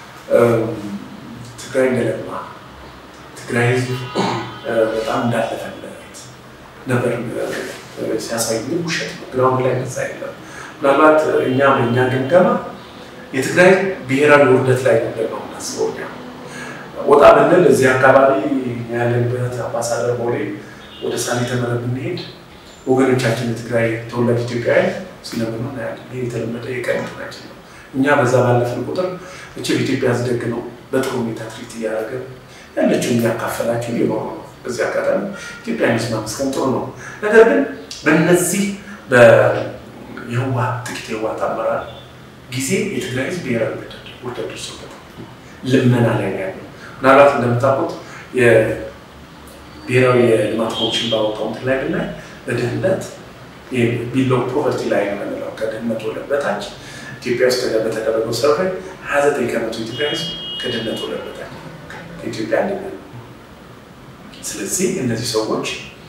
ትግራይ እንደለማ ትግራይ ህዝብ በጣም እንዳለፈለት ነበር ሲያሳይ ውሸት ነው። ግራውንድ ላይ ነዛ የለም። ምናልባት እኛ በእኛ ግምገማ የትግራይ ብሔራዊ ውርደት ላይ ነበር ነው የምናስበው። እኛ ወጣ ብንል እዚህ አካባቢ ያለንበት አምባሳደር ቦሌ ወደ ሳሊተ መረብ ብንሄድ ወገኖቻችን የትግራይ ተወላጅ ኢትዮጵያውያን ሲለምኑ እናያለን። ይህ የተለመደ የቀን እንትናችን ነው። እኛ በዛ ባለፍን ቁጥር እችል ኢትዮጵያ ዝደግ ነው በጥሩ ሁኔታ ትሪት እያደረገ ያለችው እያካፈላቸው እየኖሩ ነው። በዚህ አጋጣሚ ኢትዮጵያ ሚስ ማመስገን ጥሩ ነው። ነገር ግን በእነዚህ የህወሓት ጥቂት የህወሓት አመራር ጊዜ የትግራይ ህዝብ ብሔራዊ ውርደት ደርሶበታል። ልመና ላይ ነው ያለው። ምናልባት እንደምታውቁት የብሔራዊ የልማት ኮሚሽን ባወጣው እንትን ላይ ብናይ በድህነት ቢሎ ፖቨርቲ ላይ ነው የምንለው ከድህነት ወለል በታች ኢትዮጵያ ውስጥ በተደረገው ሰርቬይ ሀያ ዘጠኝ ከመቶ ኢትዮጵያ ህዝብ ከድህነት ወለል በታች ከኢትዮጵያ አንደኛ ነው። ስለዚህ እነዚህ ሰዎች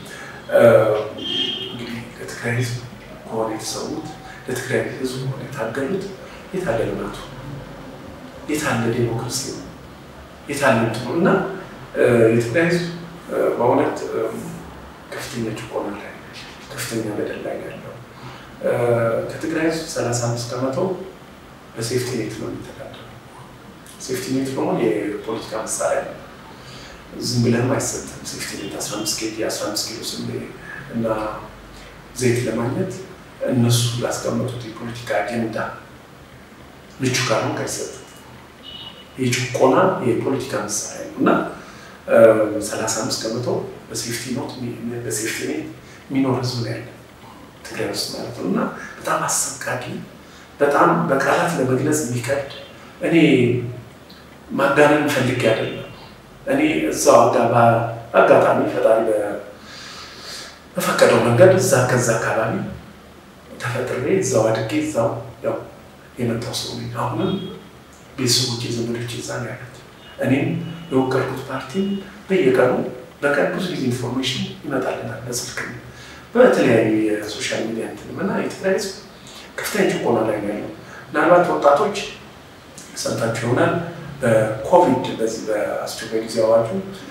እንግዲህ ለትግራይ ህዝብ ከሆነ የተሰዉት ለትግራይ ህዝብ ከሆነ የታገሉት የታለ ልማቱ የታለ ዴሞክራሲ ነው የታለ እንትኑ እና የትግራይ ህዝብ በእውነት ከፍተኛ ጭቆና ላይ ከፍተኛ በደል ላይ ያለው ከትግራይ ህዝብ ሰላሳ አምስት ከመቶ በሴፍቲ ኔት ነው የሚተዳደረው። ሴፍቲ ኔት ደግሞ የፖለቲካ መሳሪያ ነው። ዝም ብለህም አይሰጥም። ሴፍቲ ኔት አስራ አምስት ኬጂ አስራ አምስት ኪሎ ስንዴ እና ዘይት ለማግኘት እነሱ ላስቀመጡት የፖለቲካ አጀንዳ ምቹ ካልሆንክ አይሰጥም። የጭቆና የፖለቲካ መሳሪያ ነው እና ሰላሳ አምስት ከመቶ በሴፍቲ ኖት በሴፍቲ ኔት የሚኖር ህዝብ ነው ያለ ትግራይ ውስጥ ማለት ነው። እና በጣም አሰቃቂ በጣም በቃላት ለመግለጽ የሚከብድ እኔ ማጋነን ፈልጌ አይደለም። እኔ እዛው አጋባ አጋጣሚ ፈጣሪ በፈቀደው መንገድ እዛ ከዛ አካባቢ ተፈጥሬ እዛው አድጌ እዛው ያው የመጣው ሰው ነኝ። አሁንም ቤተሰቦች ዘመዶች እዛ ነው ያሉት። እኔም የወከልኩት ፓርቲ በየቀኑ በቀን ብዙ ጊዜ ኢንፎርሜሽን ይመጣልናል በስልክ በተለያዩ የሶሻል ሚዲያ እንትንም እና የትግራይ ህዝብ ከፍተኛ ጭቆና ላይ ነው ያለው። ምናልባት ወጣቶች ሰምታችሁ ይሆናል። በኮቪድ በዚህ በአስቸኳይ ጊዜ አዋጁ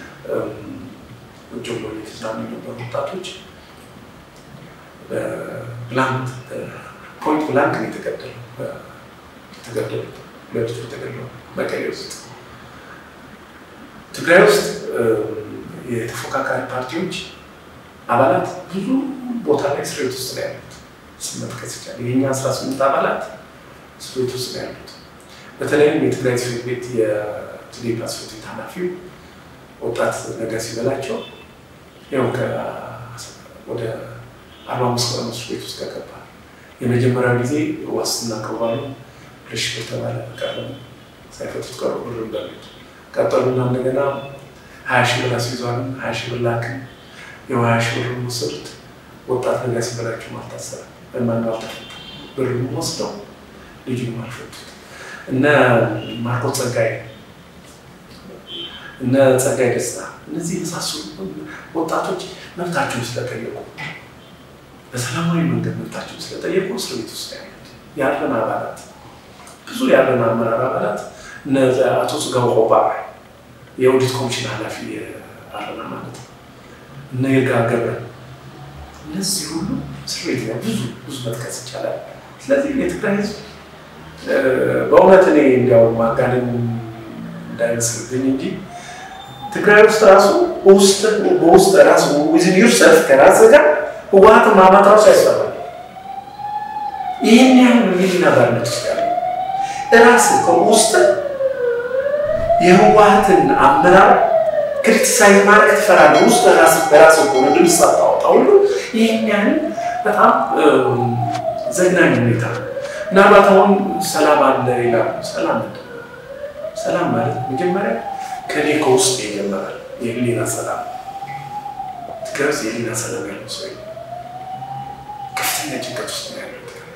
ውጭ ብሎ የተዝናኑ የነበሩ ወጣቶች ብላንክ ፖይንት ብላንክ ነው የተገደሉ የተገደሉት ሁለት የተገደሉ መቀሌ ውስጥ ትግራይ ውስጥ የተፎካካሪ ፓርቲዎች አባላት ብዙ ቦታ ላይ እስር ቤት ውስጥ ነው ያሉት። ስመጥቀስ ይቻላል። የኛ አስራ ስምንት አባላት እስር ቤት ውስጥ ነው ያሉት። በተለይም የትግራይ ጽሕፈት ቤት የትዴፓ ጽሕፈት ቤት ኃላፊው ወጣት ነገር ሲበላቸው ያው ወደ አርባ አምስት ቀን እስር ቤት ውስጥ ከገባ የመጀመሪያው ጊዜ ዋስትና ቀርቧል። ሁለት ሺህ ብር ተባለ። ቀረም ሳይፈቱት ቀሩ። ብር በሉት ቀጠሉና እንደገና ሀያ ሺህ ብር አስይዟል። ሀያ ሺህ ብር ላክን። የው ሀያ ሺህ ብር ወሰዱት። ወጣት ነገር ሲበላቸው አልታሰረ በማን አልተፈታ። ብርም ወስደው ልጁን አልፈቱት። እነ ማርቆስ ጸጋይ እነ ጸጋይ ደስታ እነዚህ የመሳሰሉ ወጣቶች መብታቸውን ስለጠየቁ በሰላማዊ መንገድ መብታቸውን ስለጠየቁ እስር ቤት ውስጥ ያሉት ያለን አባላት ብዙ ያለን አመራር አባላት እነ አቶ ጽጋው ቆባ የኦዲት ኮሚሽን ኃላፊ አለና ማለት ነው። እነ ይርጋ ገብረ እነዚህ ሁሉ እስር ቤት ላይ ብዙ ብዙ መጥቀስ ይቻላል። ስለዚህ የትግራይ ህዝብ በእውነት እኔ እንዲያው ማጋነን እንዳይመስልብኝ እንጂ ትግራይ ውስጥ ራሱ ውስጥ በውስጥ ራሱ ዊዝን ዩርሰልፍ ከራስ ጋር ህወሓትን ማማት ራሱ ያስፈራል። ይህን ያህል ሚሊና ባርነት ውስጥ ያለ ራስ ከውስጥ የህወሓትን አመራር ክሪቲሳይዝ ማድረግ ትፈራለህ። ውስጥ ራስ በራስ ከሆነ ድምፅ ሳታወጣ ሁሉ ይህን ያህል በጣም ዘግናኝ ሁኔታ ምናልባት አሁን ሰላም አለ ይላሉ። ሰላም ምንድን ነው? ሰላም ማለት መጀመሪያ ከኔ ከውስጥ ይጀምራል። የህሊና ሰላም ትግራይ ውስጥ የህሊና ሰላም ያለው ሰው ከፍተኛ ጭንቀት ውስጥ ነው ያለው።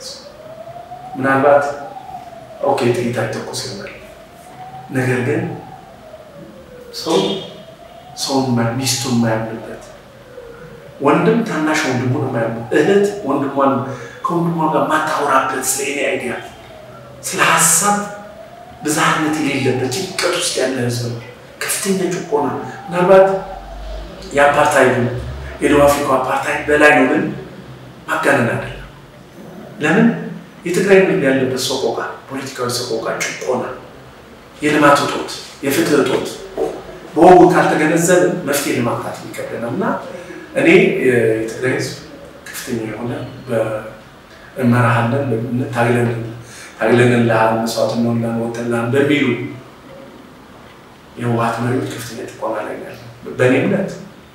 ምናልባት ኦኬ ጥይት አይተኮስ ይሆናል። ነገር ግን ሰው ሰውን ሚስቱን የማያምንበት ወንድም ታናሽ ወንድሙን የማያምንበት እህት ወንድሟን ከወንድሟ ጋር ማታወራበት ስለ እኔ አይዲያ ስለ ሀሳብ ብዝሃነት የሌለበት ጭንቀት ውስጥ ያለ ህዝብ ነው። ከፍተኛ ጭቆና ምናልባት የአፓርታይዱ የደቡብ አፍሪካ አፓርታይድ በላይ ነው፣ ግን ማጋነን አይደለም። ለምን የትግራይ ህዝብ ያለበት ሰቆቃ፣ ፖለቲካዊ ሰቆቃ፣ ጭቆና፣ የልማት እጦት፣ የፍትህ እጦት በወጉ ካልተገነዘብ መፍትሄ ለማምጣት የሚከብደናል እና እኔ የትግራይ ህዝብ ከፍተኛ የሆነ እመራሃለን ታግለን ታግለንልሃል መስዋዕት እንሆንልሃል ወጥተንልሃል በሚሉ የህወሓት መሪዎች ከፍተኛ ጭቆና ላይ ነው ያለው። በእኔ እምነት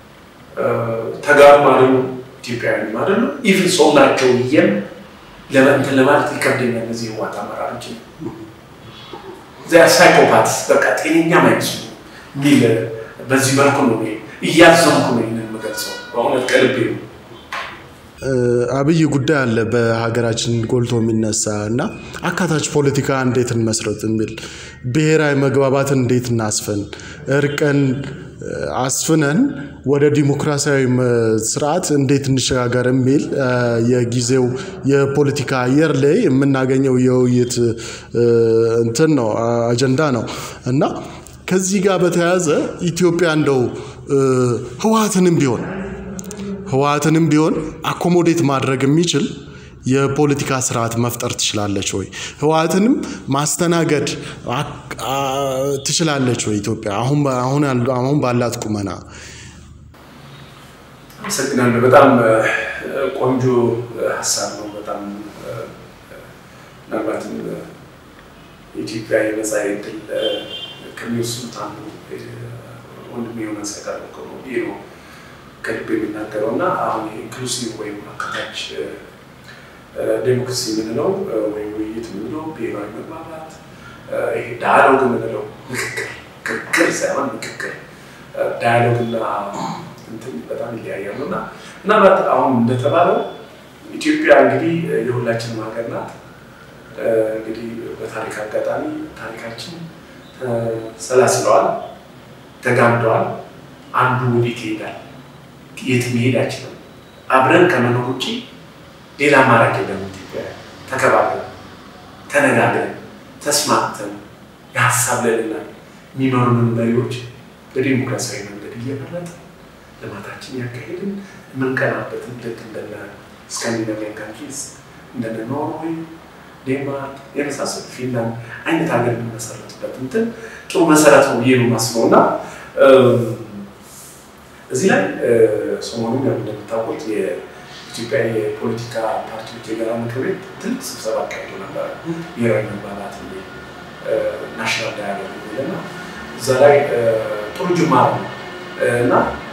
ተጋሩም አይደሉ ኢትዮጵያውያንም አይደሉ ኢቭን ሰው ናቸው ብዬም ለመንትን ለማለት ይከብደኛል። እነዚህ የህወሓት አመራሮች ሳይኮፓትስ በቃ ጤነኛም አይመስሉ የሚል በዚህ መልኩ ነው እያዘንኩ ነው ይህንን የምገልጸው በእውነት ከልቤ ነው። አብይ ጉዳይ አለ በሀገራችን ጎልቶ የሚነሳ እና አካታች ፖለቲካ እንዴት እንመስረት የሚል ብሔራዊ መግባባትን እንዴት እናስፈን፣ እርቅን አስፍነን ወደ ዲሞክራሲያዊ ስርዓት እንዴት እንሸጋገር የሚል የጊዜው የፖለቲካ አየር ላይ የምናገኘው የውይይት እንትን ነው አጀንዳ ነው እና ከዚህ ጋር በተያያዘ ኢትዮጵያ እንደው ህወሓትንም ቢሆን ህወሓትንም ቢሆን አኮሞዴት ማድረግ የሚችል የፖለቲካ ስርዓት መፍጠር ትችላለች ወይ? ህወሓትንም ማስተናገድ ትችላለች ወይ ኢትዮጵያ አሁን ባላት ቁመና? አመሰግናለሁ። በጣም ቆንጆ ሀሳብ ነው። በጣም ምናልባትም የኢትዮጵያ የመጻኢ ዕድል ከሚወስኑት አንዱ ወንድሜ የሆነ ያቀረብከው ነው። ይህ ነው ከልብ የሚናገረው እና አሁን ኢንክሉሲቭ ወይም አካታች ዴሞክራሲ የምንለው ወይም ውይይት የምንለው ብሔራዊ መግባባት ይሄ ዳያሎግ የምንለው ምክክር ክርክር ሳይሆን ምክክር ዳያሎግ እና እንትን በጣም ይለያያሉ እና ምናልባት አሁን እንደተባለው ኢትዮጵያ እንግዲህ የሁላችንም ሀገር ናት። እንግዲህ በታሪክ አጋጣሚ ታሪካችን ሰላስለዋል፣ ተጋምደዋል። አንዱ ወዴት ይሄዳል? የት መሄድ አይችልም። አብረን ከመኖር ውጭ ሌላ አማራጭ የለም። ኢትዮጵያ ተከባብረን ተነጋግረን ተስማምተን የሀሳብ ልዕልና የሚመሩንን መሪዎች በዲሞክራሲያዊ መንገድ እየመረጠ ልማታችን ያካሄድን የምንቀናበትን ልክ እንደነ ስካንዲናቪያን ካንትሪስ እንደነ ኖርዌይ፣ ዴንማርክ የመሳሰሉ ፊንላንድ አይነት ሀገር የምንመሰረትበት እንትን ጥሩ መሰረት ነው ብዬ ነው የማስበው እና እዚህ ላይ ሰሞኑን እንደምታውቁት የኢትዮጵያ የፖለቲካ ፓርቲዎች የጋራ ምክር ቤት ትልቅ ስብሰባ አካሂዶ ነበረ። ብሔራዊ መግባባት ናሽናል ዳያሎግ የሚልና እዛ ላይ ጥሩ ጅማሮ ነው እና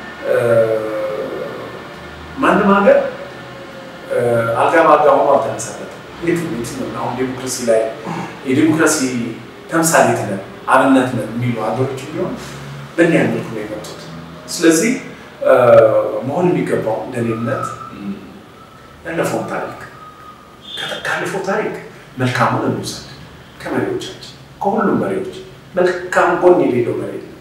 ማንም ሀገር አልጋ በአልጋ ሆኖ አልተመሰረተም። አሁን ዴሞክራሲ ላይ የዴሞክራሲ ተምሳሌት ነን አብነት ነን የሚሉ ሀገሮች ቢሆን በእኒያ መልኩ ነው የመጡት። ስለዚህ መሆን የሚገባው እንደኔ እምነት ያለፈውን ታሪክ ካለፈው ታሪክ መልካሙን እንውሰድ። ከመሪዎቻችን ከሁሉም መሪዎች መልካም ጎን የሌለው መሪ የለም።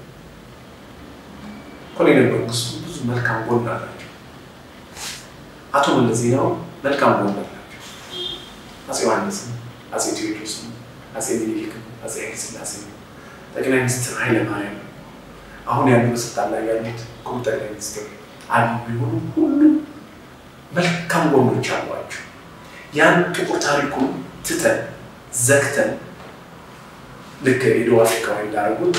ኮሎኔል መንግስቱ ብዙ መልካም ጎን አላቸው። አቶ መለስ ዜናዊ መልካም ጎን አላቸው። አፄ ዮሐንስም፣ አፄ ቴዎድሮስም፣ አፄ ሚኒሊክም፣ አፄ ኃይለሥላሴ፣ ጠቅላይ ሚኒስትር ኃይለማርያም አሁን ያሉ በስልጣን ላይ ያሉት ክቡር ጠቅላይ ሚኒስትር አሉ ቢሆኑ ሁሉም መልካም ጎኖች አሏቸው። ያን ጥቁር ታሪኩን ትተን ዘግተን ልክ የደቡብ አፍሪካዊ እንዳደረጉት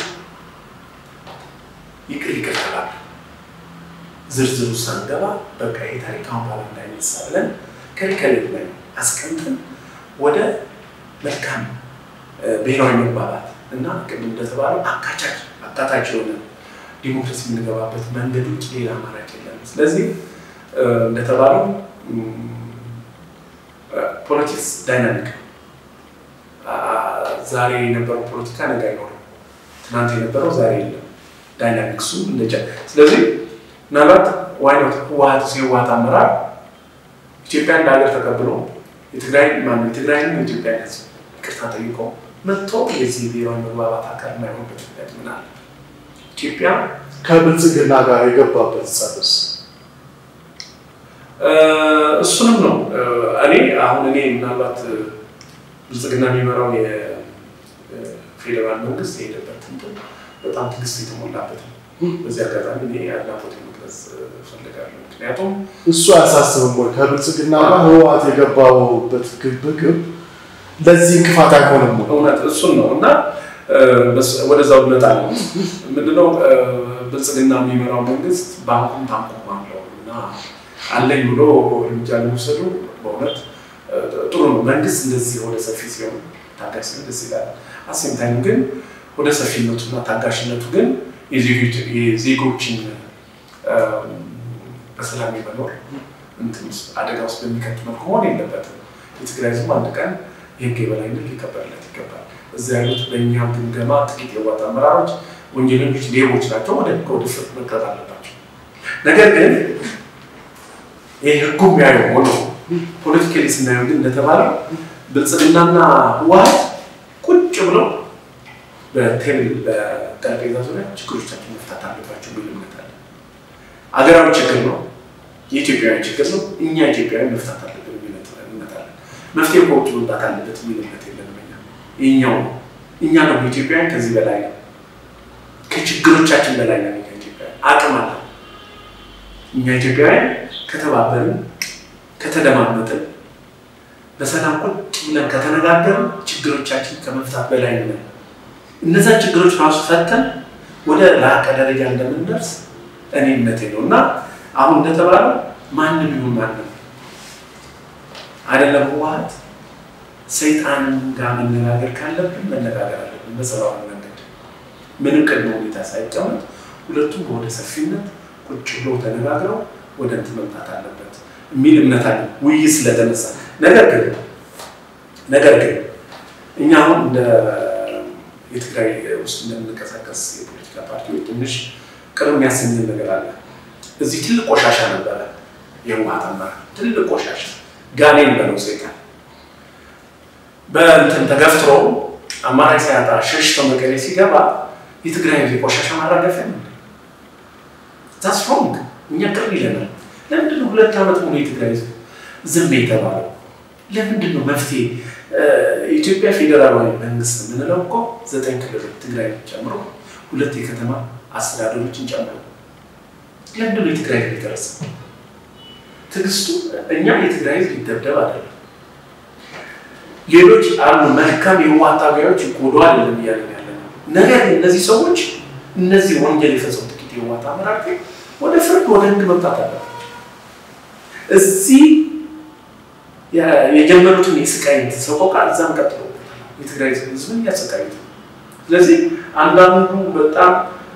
ይቅር ይቅር ተባለ። ዝርዝሩ ሳንገባ በቃ ይሄ ታሪክ አሁን በኋላ እንዳይነሳ ብለን ከሪከሌት ላይ አስቀምጠን ወደ መልካም ብሔራዊ መግባባት እና ቅድም እንደተባለው አካቻች አካታች የሆነ ዲሞክራሲ የምንገባበት መንገድ ውጭ ሌላ አማራጭ የለም። ስለዚህ እንደተባለው ፖለቲክስ ዳይናሚክ ዛሬ የነበረው ፖለቲካ ነገ አይኖርም። ትናንት የነበረው ዛሬ የለም። ዳይናሚክሱ እንደጨ ስለዚህ ምናልባት ዋይኖት ህወሀት የህወሀት አመራር ኢትዮጵያ እንደ ሀገር ተቀብሎ የትግራይ ማነው የትግራይን የኢትዮጵያ ህዝብ ይቅርታ ጠይቆ መጥቶ የዚህ ብሔራዊ መግባባት አካል የማይሆንበት ምክንያት ምን አለ? ኢትዮጵያ ከብልጽግና ጋር የገባበት ጸብስ እሱንም ነው እኔ አሁን እኔ ምናልባት ብልጽግና የሚመራው የፌዴራል መንግስት የሄደበት እንትን በጣም ትዕግስት የተሞላበት ነው። በዚህ አጋጣሚ እኔ አድናቆት መግለጽ እፈልጋለሁ። ምክንያቱም እሱ አያሳስብም ወይ? ከብልጽግና ጋር ህወሓት የገባበት ግብግብ ለዚህ እንቅፋት አይሆንም ወይ? እውነት እሱን ነው እና ወደዛው ልመጣ ነው። ምንድነው ብልጽግና የሚመራው መንግስት ባንኩም ታንኩም አለው እና አለኝ ብሎ እርምጃ ለመውሰዱ በእውነት ጥሩ ነው። መንግስት እንደዚህ ወደ ሰፊ ሲሆን ታጋሽ ሲሆን ደስ ይላል። አሴም ታይም ግን ወደ ሰፊነቱና ታጋሽነቱ ግን የዜጎችን በሰላም የመኖር እንትን ውስጥ አደጋ ውስጥ በሚከት መልኩ መሆን የለበትም። የትግራይ ህዝብ አንድ ቀን የህግ የበላይነት ሊከበርለት ይገባል። እዚያ ያሉት በእኛ ግምገማ ጥቂት የዋጥ አመራሮች ወንጀለኞች፣ ሌቦች ናቸው። ወደ ህግ ወደ ፍርድ መቅረብ አለባቸው። ነገር ግን ይህ ህጉ የሚያየው ሆኖ ፖለቲካሊ ስናየው ግን እንደተባለው ብልጽግናና ህወሓት ቁጭ ብለው በቴብል በጠረጴዛ ዙሪያ ችግሮቻችን መፍታት አለባቸው የሚል እምነት አለ። አገራዊ ችግር ነው፣ የኢትዮጵያዊ ችግር ነው። እኛ ኢትዮጵያዊ መፍታት አለብን የሚል እምነት አለ። መፍትሄ ከውጭ መምጣት አለበት የሚል እምነት የለንም። እኛ የኛው ነው። እኛ ደግሞ ኢትዮጵያውያን ከዚህ በላይ ነው። ከችግሮቻችን በላይ ነው። እኛ ኢትዮጵያውያን አቅም አለ። እኛ ኢትዮጵያውያን ከተባበርን ከተደማመጥን በሰላም ቁጭ ብለን ከተነጋገርን ችግሮቻችን ከመፍታት በላይ ነን። እነዛ ችግሮች ራሱ ፈተን ወደ ላቀ ደረጃ እንደምንደርስ እኔ እምነቴ ነው እና አሁን እንደተባለው ማንም ይሁን ማንም አይደለም ህወሓት ሰይጣን ጋር መነጋገር ካለብን መነጋገር አለብን በሰላማዊ መንገድ ምንም ቅድመ ሁኔታ ሳይቀመጥ ሁለቱም ወደ ሰፊነት ቁጭ ብሎ ተነጋግረው ወደ እንትን መምጣት አለበት የሚል እምነት አለ። ውይይት ስለተነሳ ነገር ግን ነገር ግን እኛ አሁን እንደ የትግራይ ውስጥ እንደምንቀሳቀስ የፖለቲካ ፓርቲዎች ትንሽ ቅር የሚያሰኝን ነገር አለ። እዚህ ትልቅ ቆሻሻ ነበረ፣ የህወሓት አመራር ትልቅ ቆሻሻ ጋኔን በለው ሴጣን በእንትን ተገፍትሮ አማራጭ ሳያጣ ሸሽቶ መቀሌ ሲገባ የትግራይ ቆሻሻ ማራገፊያ ነው። ዛስ ሮንግ። እኛ ቅር ይለናል። ለምንድን ነው ሁለት ዓመት ሙሉ የትግራይ ህዝብ ዝም የተባለው? ለምንድን ነው መፍትሄ? የኢትዮጵያ ፌዴራላዊ መንግስት የምንለው እኮ ዘጠኝ ክልሎች ትግራይ ጨምሮ ሁለት የከተማ አስተዳደሮችን ጨምሮ ለምንድን ነው የትግራይ ህዝብ የደረሰ? ትዕግስቱ እኛ የትግራይ ህዝብ ይደብደብ አይደለም ሌሎች አሉ መልካም የህወሓት ታጋዮች ጎዶ አይደለም እያለን ያለ ነው። ነገር ግን እነዚህ ሰዎች እነዚህ ወንጀል የፈጸሙ ጥቂት የህወሓት አመራር ግን ወደ ፍርድ ወደ ህግ መምጣት አለባቸው። እዚህ የጀመሩትን የስቃይ ሰቆቃ እዛም ቀጥሎ የትግራይ ህዝብን እያሰቃዩት ነው። ስለዚህ አንዳንዱ በጣም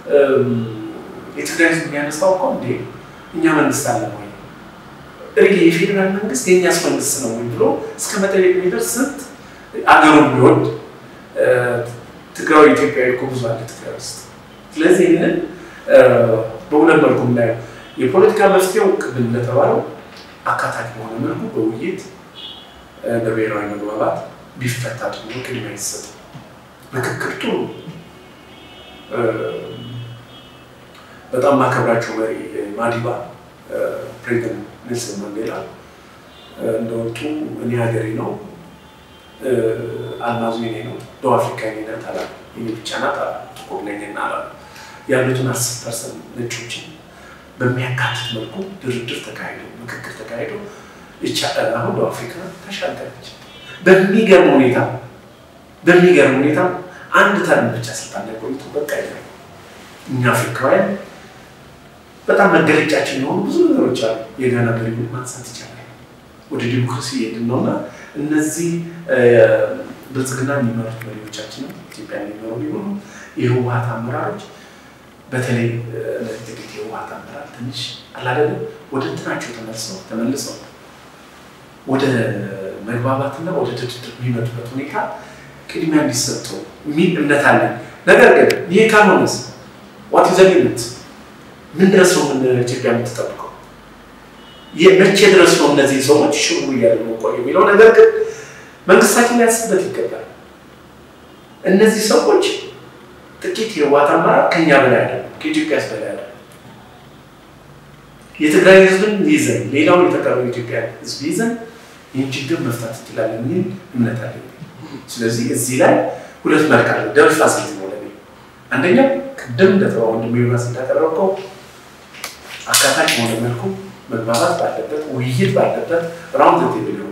የትግራይ ህዝብ የሚያነሳው እኮ እንዴ እኛ መንግስት አለ ወይ ሪሊ የፌዴራል መንግስት የእኛስ መንግስት ነው ወይ ብሎ እስከ መጠየቅ የሚደርስ ስንት አገሩን ቢወድ ትግራዊ ኢትዮጵያዊ እኮ ብዙ አለ ትግራይ ውስጥ። ስለዚህ ይህንን በሁለት መልኩ የምናየው የፖለቲካ መፍትሄው ቅድም እንደተባለው አካታች በሆነ መልኩ በውይይት በብሔራዊ መግባባት ቢፈታ ጥሩ ቅድሚያ ይሰጥ። ምክክር ጥሩ በጣም ማከብራቸው መሪ ማዲባ ፕሬዚደንት ኔልሰን ማንዴላ እንደወጡ እኔ ሀገሬ ነው አልማዙ የኔ ነው ደቡብ አፍሪካ የኔ ናት አላሉ። የኔ ብቻ ናት አላሉ። ጥቁር ነኝና አላሉ። ያሉትን አስር ፐርሰንት ነጮችን በሚያካትት መልኩ ድርድር ተካሂዶ ምክክር ተካሂዶ ይቻላል። አሁን ደቡብ አፍሪካ ተሻገረች። በሚገርም ሁኔታ በሚገርም ሁኔታ አንድ ተርም ብቻ ስልጣን ላይ ቆይቶ በቃ ይላል። እኛ አፍሪካውያን በጣም መገለጫችን የሆኑ ብዙ ነገሮች አሉ። የጋና መሪውን ማንሳት ይቻላል። ወደ ዲሞክራሲ የሄድን ነው እና እነዚህ ብልጽግና የሚመሩት መሪዎቻችንም ኢትዮጵያ የሚመሩ ሊሆኑ የህወሓት አመራሮች በተለይ እነዚህ ጥቂት የህወሓት አመራር ትንሽ አላደለ ወደ እንትናቸው ተመልሰው ተመልሰው ወደ መግባባትና ወደ ድርድር የሚመጡበት ሁኔታ ቅድሚያ እንዲሰጠው የሚል እምነት አለን። ነገር ግን ይህ ካልሆነስ ዋት ዘ ሊሚት ምን ድረስ ነው ምን ኢትዮጵያ የምትጠብቀው? መቼ ድረስ ነው እነዚህ ሰዎች ሽሩ እያሉ ቆዩ የሚለው ነገር ግን መንግስታችን ሊያስብበት ይገባል። እነዚህ ሰዎች ጥቂት የህወሓት አመራር ከኛ በላይ አለ፣ ከኢትዮጵያ ህዝብ በላይ አለ። የትግራይ ህዝብን ይዘን ሌላውን የተቀረው የኢትዮጵያ ህዝብ ይዘን ይህን ችግር መፍታት እንችላለን የሚል እምነት አለ። ስለዚህ እዚህ ላይ ሁለት መልክ አለ። ደብል ፋሲሊቲ ነው ለኔ። አንደኛው ቅድም እንደተባ ወንድም ዮናስ እንዳቀረብከው አካታች በሆነ መልኩ መግባባት ባለበት ውይይት ባለበት ራውንድ ቴብል የሆነ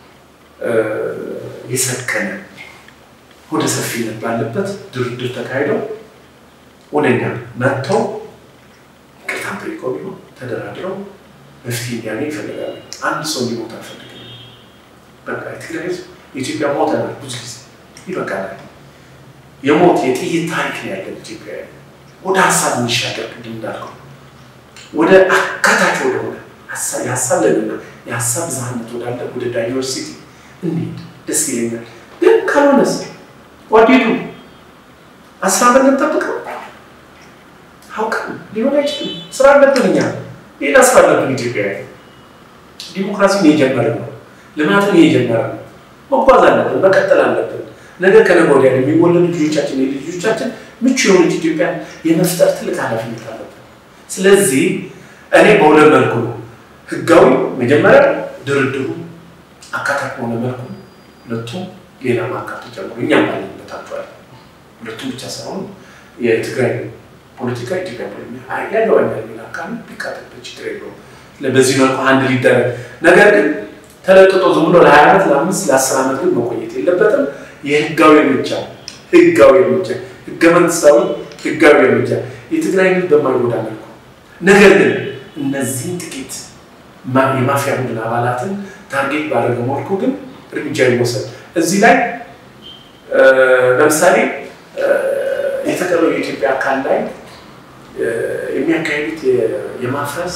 የሰከነ ወደ ሰፊነት ባለበት ድርድር ተካሂደው ወደኛ መጥተው ቅርታን ጠይቆ ቢሆን ተደራድረው መፍትሄ እንዲያገኝ ይፈልጋሉ። አንድ ሰው እንዲሞት አልፈልግም። በቃ የትግራይ ህዝብ የኢትዮጵያ ሞተናል፣ ብዙ ጊዜ ይበቃናል። የሞት የጥይት ታሪክ ነው ያለን ኢትዮጵያ። ወደ ሀሳብ እንሻገር፣ ቅድም እንዳልከው ወደ አካታች ወደሆነ የሀሳብ ልዕልና የሀሳብ ብዝሃነት ወዳለ ወደ ዳይቨርሲቲ እንሂድ፣ ደስ ይለኛል። ግን ካልሆነስ ዋዴዱ አስራ ዓመት እንጠብቀው አውቀን ሊሆን አይችልም። ስራ አለብን እኛ ሌላ ስራ አለብን። ኢትዮጵያ ዲሞክራሲን የጀመርን ነው፣ ልማትን የጀመርን ነው። መጓዝ አለብን፣ መቀጠል አለብን። ነገ ከነገ ወዲያ የሚወለዱ ልጆቻችን ልጆቻችን ምቹ የሆነች ኢትዮጵያ የመፍጠር ትልቅ ኃላፊነት አለብን። ስለዚህ እኔ በሁለት መልኩ ነው ህጋዊ መጀመሪያ ድርድሩ አካታች በሆነ መልኩ ሁለቱም ሌላ ማካቱ ጨምሮ እኛም ባለንበት አቸዋል ሁለቱም ብቻ ሳይሆን የትግራይ ፖለቲካ ኢትዮጵያ ፖለቲካ ያገባኛል የሚል አካል ቢካተትበት ችግር የለውም። በዚህ መልኩ አንድ ሊደረግ ነገር ግን ተለጥጦ ዝም ብሎ ለሀያ ዓመት ለአምስት ለአስር ዓመት ግን መቆየት የለበትም። የህጋዊ እርምጃ ህጋዊ እርምጃ ህገ መንግስታዊ ህጋዊ እርምጃ የትግራይ ህዝብ በማይጎዳ መልኩ ነገር ግን እነዚህን ጥቂት የማፊያ ቡድን አባላትን ታርጌት ባደረገ መልኩ ግን እርምጃ ይወሰድ። እዚህ ላይ ለምሳሌ የተቀረው የኢትዮጵያ አካል ላይ የሚያካሂዱት የማፍረስ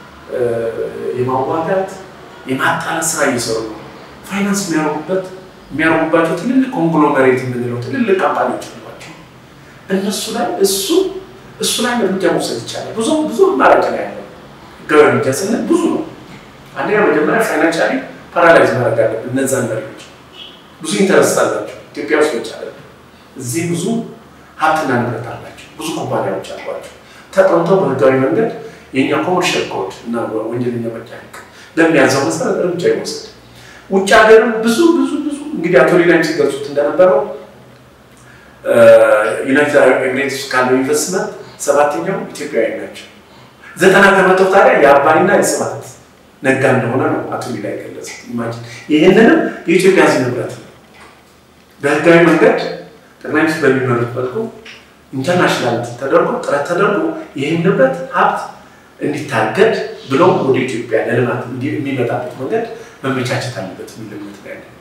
የማዋጋት የማጣላት ስራ እየሰሩ ነው። ፋይናንስ የሚያደርጉበት የሚያደርጉባቸው ትልልቅ ኮንግሎመሬት የምንለው ትልልቅ ካምፓኒዎች አሏቸው። እነሱ ላይ እሱ እሱ ላይ እርምጃ መውሰድ ይቻላል። ብዙ ብዙ አማራጭ ነው ያለው። ህጋዊ እርምጃ ስንል ብዙ ነው። አንደኛ መጀመሪያ ፋይናንሻሊ ፓራላይዝ ማድረግ አለብን። እነዛን መሪዎች ብዙ ኢንተረስት አላቸው ኢትዮጵያ ውስጥ ብቻ አይደለም። እዚህ ብዙ ሀብትና ንብረት አላቸው። ብዙ ኩባንያዎች አሏቸው። ተጠንተው በህጋዊ መንገድ የእኛ ኮመርሻል ኮድ እና ወንጀለኛ መቅጫ ህግ በሚያዘው መሰረት እርምጃ ይወሰድ። ውጭ ሀገርም ብዙ ብዙ ብዙ እንግዲህ አቶ ሌላም ሲገልጹት እንደነበረው ዩናይትድ አረብ ኤሚሬትስ ካለው ኢንቨስትመንት ሰባተኛው ኢትዮጵያዊ ናቸው። ዘጠና ከመቶ ታዲያ የአባይና የስብሀት ነጋ እንደሆነ ነው አቶ ሌላ የገለጹት። ኢማጂን ይህንንም የኢትዮጵያ ህዝብ ንብረት ነው። በህጋዊ መንገድ ጠቅላይ ሚኒስትር በሚመሩት መልኩ ኢንተርናሽናል ተደርጎ ጥረት ተደርጎ ይህን ንብረት ሀብት እንዲታገድ ብለው ወደ ኢትዮጵያ ለልማት የሚመጣበት መንገድ መመቻቸት አለበት የሚል እምነት ነው ያለ።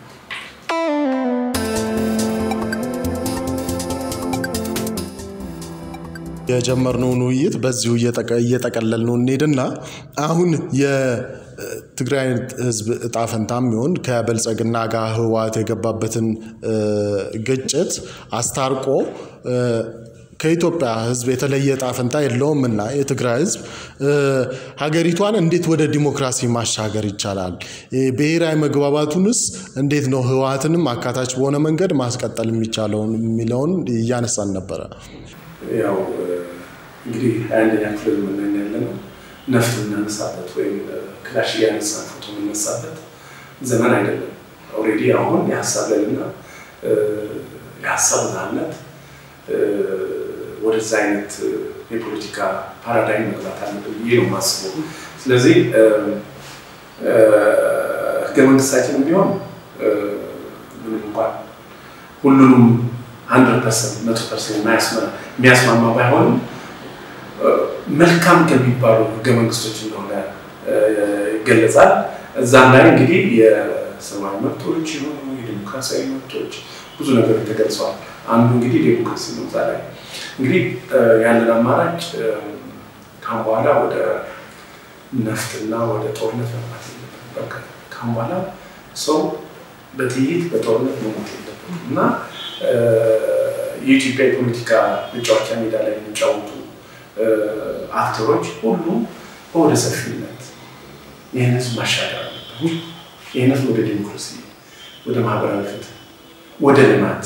የጀመርነውን ውይይት በዚሁ እየጠቀለልነው እንሄድና አሁን የትግራይ ህዝብ እጣ ፈንታ የሚሆን ከብልጽግና ጋር ህወሓት የገባበትን ግጭት አስታርቆ ከኢትዮጵያ ህዝብ የተለየ እጣ ፈንታ የለውም እና የትግራይ ህዝብ ሀገሪቷን እንዴት ወደ ዲሞክራሲ ማሻገር ይቻላል? ብሔራዊ መግባባቱንስ እንዴት ነው ህወሓትንም አካታች በሆነ መንገድ ማስቀጠል የሚቻለውን የሚለውን እያነሳን ነበረ። ያው እንግዲህ ሀያ አንደኛ ክፍል የምናኝ ያለ ነው ነፍጥ የምናነሳበት ወይም ክላሽ እያነሳን ፎቶ የምነሳበት ዘመን አይደለም። ኦልሬዲ አሁን የሀሳብ ልዕልና የሀሳብ ብዝሃነት ወደዛ አይነት የፖለቲካ ፓራዳይም መግባት አለብን ብዬ ነው የማስበው። ስለዚህ ህገ መንግስታችንም ቢሆን ምንም እንኳን ሁሉንም ሀንድረድ ፐርሰንት መቶ ፐርሰንት የሚያስማማ ባይሆንም መልካም ከሚባሉ ህገ መንግስቶች እንደሆነ ይገለጻል። እዛም ላይ እንግዲህ የሰብአዊ መብቶች የሆኑ የዲሞክራሲያዊ መብቶች ብዙ ነገሮች ተገልጸዋል። አንዱ እንግዲህ ዴሞክራሲ ነው። እዛ ላይ እንግዲህ ያለን አማራጭ ካሁን በኋላ ወደ ነፍጥና ወደ ጦርነት መግባት የለበትም። ካሁን በኋላ ሰው በጥይት በጦርነት መሞት የለበትም እና የኢትዮጵያ የፖለቲካ መጫወቻ ሜዳ ላይ የሚጫወቱ አክተሮች ሁሉ በወደ ሰፊነት ይህን ህዝብ ማሻገር አለበት። ይህን ህዝብ ወደ ዴሞክራሲ፣ ወደ ማህበራዊ ፍትህ፣ ወደ ልማት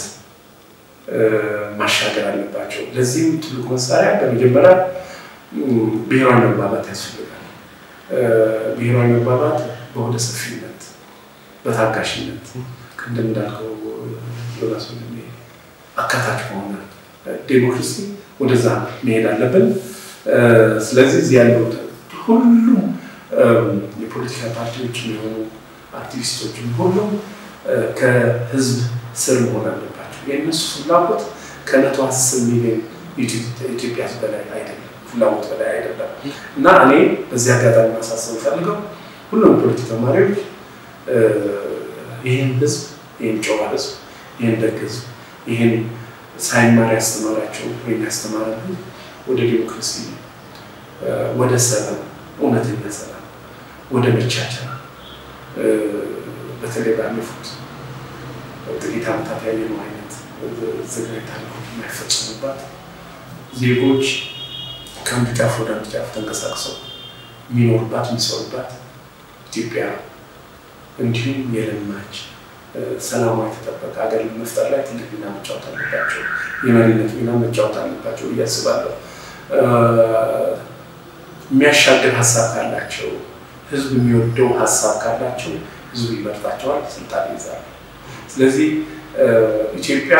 ማሻገር አለባቸው። ለዚህም ትልቁ መሳሪያ በመጀመሪያ ብሔራዊ መግባባት ያስፈልጋል። ብሔራዊ መግባባት በወደ ሰፊነት፣ በታጋሽነት ቅድም እንዳልከው ዮናስ ወንድሜ አካታች በሆነ ዴሞክራሲ ወደዛ መሄድ አለብን። ስለዚህ እዚህ ያለው ሁሉም የፖለቲካ ፓርቲዎች የሚሆኑ አክቲቪስቶችም ሁሉም ከህዝብ ስር መሆን አለባቸው። የእነሱ ፍላጎት ከመቶ አስር ሚሊዮን ኢትዮጵያ ህዝብ በላይ አይደለም፣ ፍላጎት በላይ አይደለም እና እኔ በዚህ አጋጣሚ ማሳሰብ ፈልገው ሁሉም የፖለቲካ መሪዎች ይህን ህዝብ ይህን ጨዋ ህዝብ ይህን ደግ ህዝብ ይህን ሳይማር ያስተማራቸው ወይም ያስተማረን ወደ ዲሞክራሲ፣ ወደ ሰላም፣ እውነተኛ ሰላም፣ ወደ መቻቻል በተለይ ባለፉት ጥቂት ዓመታት ያየነው አይነት ዘግናኝ ታሪኮች የማይፈጸሙባት ዜጎች ከአንዱ ጫፍ ወደ አንዱ ጫፍ ተንቀሳቅሰው የሚኖሩባት የሚሰሩባት ኢትዮጵያ እንዲሁም የለማች ሰላሟ የተጠበቀ ሀገር መፍጠር ላይ ትልቅ ሚና መጫወት አለባቸው። የመሪነት ሚና መጫወት አለባቸው ብዬ አስባለሁ። የሚያሻግር ሀሳብ ካላቸው፣ ህዝብ የሚወደው ሀሳብ ካላቸው ህዝቡ ይመርጣቸዋል፣ ስልጣን ይይዛሉ። ስለዚህ ኢትዮጵያ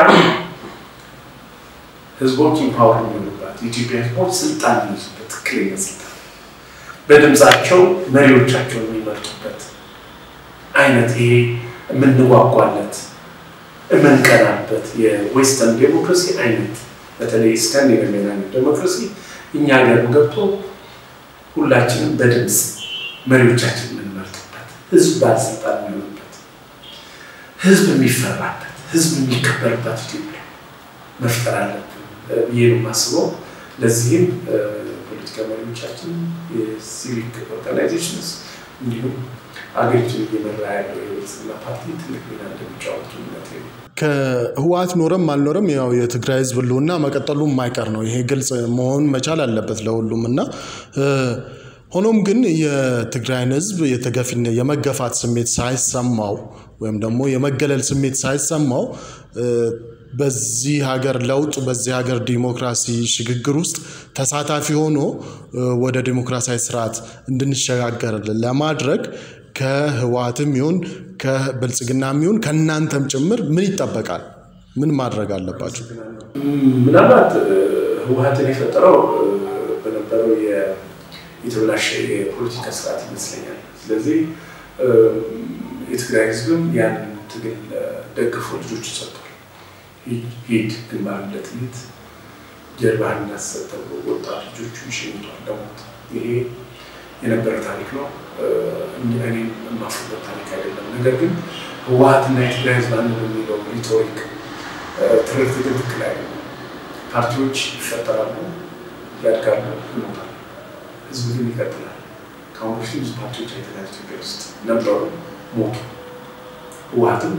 ህዝቦች ኢምፓወር የሚሆኑባት የኢትዮጵያ ህዝቦች ስልጣን የሚይዙበት ትክክለኛ ስልጣን በድምፃቸው መሪዎቻቸውን የሚመርጡበት አይነት ይሄ የምንጓጓለት የምንቀናበት የዌስተርን ዴሞክራሲ አይነት በተለይ ስካንዲናቪያን ዴሞክራሲ እኛ ሀገር ገብቶ ሁላችንም በድምፅ መሪዎቻችን የምንመርጥበት ህዝብ ባለስልጣን የሚሆንበት ህዝብ የሚፈራበት ህዝብ የሚከበርበት ኢትዮጵያ መፍጠር አለብን ብዬ ነው የማስበው። ለዚህም ፖለቲካ መሪዎቻችን፣ የሲቪክ ኦርጋናይዜሽንስ እንዲሁም አገሪቱን እየመራ ያለው የብልጽግና ፓርቲ ትልቅ ሚና እንደሚጫወቱ እምነት ነው። ከህወሓት ኖረም አልኖረም ያው የትግራይ ህዝብ ህልውና መቀጠሉ የማይቀር ነው። ይሄ ግልጽ መሆን መቻል አለበት ለሁሉም እና ሆኖም ግን የትግራይን ህዝብ የተገፊነት የመገፋት ስሜት ሳይሰማው ወይም ደግሞ የመገለል ስሜት ሳይሰማው በዚህ ሀገር ለውጥ በዚህ ሀገር ዲሞክራሲ ሽግግር ውስጥ ተሳታፊ ሆኖ ወደ ዲሞክራሲያዊ ስርዓት እንድንሸጋገር ለማድረግ ከህወሓትም ይሁን ከብልጽግናም ይሁን ከእናንተም ጭምር ምን ይጠበቃል? ምን ማድረግ አለባቸው? ምናልባት ህወሓትን የፈጠረው በነበረው የተበላሸ የፖለቲካ ስርዓት ይመስለኛል። ስለዚህ የትግራይ ህዝብም ያንን ትግል ደግፎ ልጆቹ ሰጥቷል። ሂድ ግንባርነት ት ጀርባህን እናሰጥ ተብሎ ወጣት ልጆቹ ይሸኝቷል ለሞት። ይሄ የነበረ ታሪክ ነው። እኔም የማፍርበት ታሪክ አይደለም። ነገር ግን ህወሓትና የትግራይ ህዝብ አንድ በሚለው ሪቶሪክ ትርክት ትክክል አይደለም። ፓርቲዎች ይፈጠራሉ፣ ያድጋሉ፣ ይሞታሉ። ህዝብ ግን ይቀጥላል። ከአሁን በፊት ብዙ ፓርቲዎች አይተናል ኢትዮጵያ ውስጥ ነበሩ፣ ሞቱ። ህወሓትም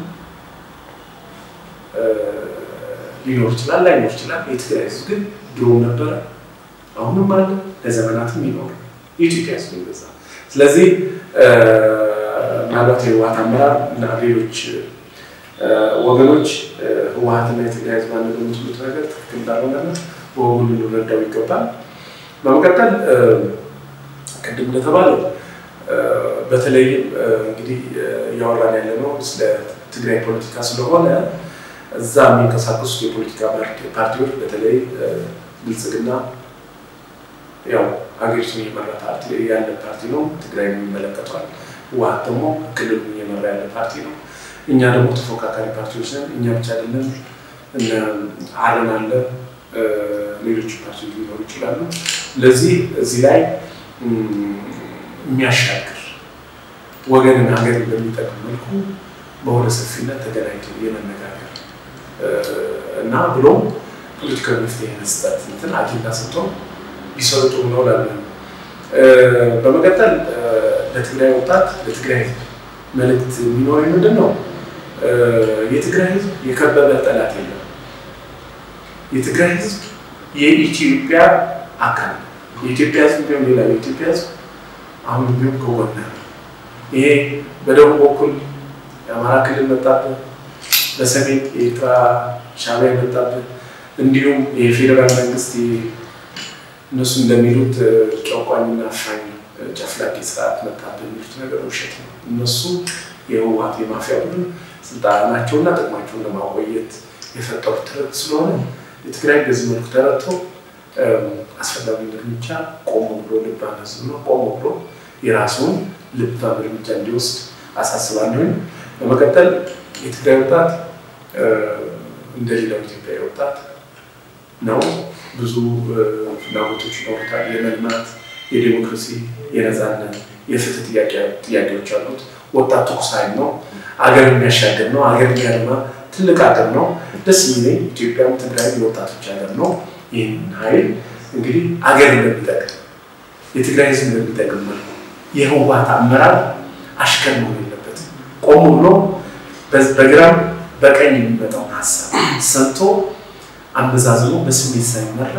ሊኖር ይችላል፣ ላይኖር ይችላል። የትግራይ ህዝብ ግን ድሮም ነበረ፣ አሁንም አለ፣ ለዘመናትም ይኖር የኢትዮጵያ ህዝብ ይበዛ። ስለዚህ ምናልባት የህወሓት አመራር እና ሌሎች ወገኖች ህወሓትና የትግራይ ህዝብ አንድ በሚችሉት ነገር ትክክል እንዳልሆነና በወጉ ልንረዳው ይገባል። በመቀጠል ቅድም እንደተባለው በተለይም እንግዲህ እያወራን ያለ ነው ስለ ትግራይ ፖለቲካ ስለሆነ እዛ የሚንቀሳቀሱት የፖለቲካ ፓርቲዎች በተለይ ብልጽግና ያው ሀገሪቱን እየመራ ፓርቲ ያለ ፓርቲ ነው። ትግራይ የሚመለከቷል። ህወሓት ደግሞ ክልሉን እየመራ ያለ ፓርቲ ነው። እኛ ደግሞ ተፎካካሪ ፓርቲዎች ነን። እኛ ብቻ አይደለም፣ አረን አለ፣ ሌሎች ፓርቲዎች ሊኖሩ ይችላሉ። ለዚህ እዚህ ላይ የሚያሻግር ወገንን ሀገርን በሚጠቅም መልኩ በሆነ ሰፊነት ተገናኝቶ የመነጋገር እና ብሎም ፖለቲካዊ መፍትሄ መስጠት እንትን አጀንዳ ሰጥቶ ቢሰሩ ጥሩ ነው እላለሁ። በመቀጠል ለትግራይ ወጣት ለትግራይ ህዝብ መልእክት የሚኖረኝ ምንድን ነው? የትግራይ ህዝብ የከበበ ጠላት የለም። የትግራይ ህዝብ የኢትዮጵያ አካል ነው። የኢትዮጵያ ህዝብ ቢሆን ሌላ የኢትዮጵያ ህዝብ አሁን ቢሆን ከጎን ይሄ በደቡብ በኩል የአማራ ክልል መጣብህ፣ በሰሜን የኤርትራ ሻዕቢያ መጣብህ፣ እንዲሁም የፌዴራል መንግስት እነሱ እንደሚሉት ጨቋኝና አፋኝ ጨፍላቂ ስርዓት መጣብህ የሚሉት ነገር ውሸት ነው። እነሱ የህወሓት የማፊያ ቡድን ስልጣናቸውና ጥቅማቸውን ለማቆየት የፈጠሩት ትርክ ስለሆነ የትግራይ በዚህ መልኩ ተረድቶ አስፈላጊ እርምጃ ቆሞ ብሎ ልባም ህዝብ ነው ቆሞ ብሎ የራሱን ልባም እርምጃ እንዲወስድ አሳስባለሁኝ። በመቀጠል የትግራይ ወጣት እንደ ሌላው ኢትዮጵያዊ ወጣት ነው። ብዙ ፍላጎቶች ይኖሩታል። የመልማት፣ የዴሞክራሲ፣ የነፃነት፣ የፍትህ ጥያቄዎች አሉት። ወጣት ትኩስ ኃይል ነው። አገር የሚያሻገር ነው። አገር የሚያለማ ትልቅ ሀገር ነው። ደስ የሚለኝ ኢትዮጵያም ትግራይ የወጣቶች ሀገር ነው። ይህን ኃይል እንግዲህ አገር እንደሚጠቅም የትግራይ ህዝብ እንደሚጠቅም መልኩ የህወሓት አመራር አሽከር መሆን የለበትም። ቆም ብሎ በግራም በቀኝ የሚመጣውን ሀሳብ ሰምቶ አመዛዝኖ በስሜት ሳይመራ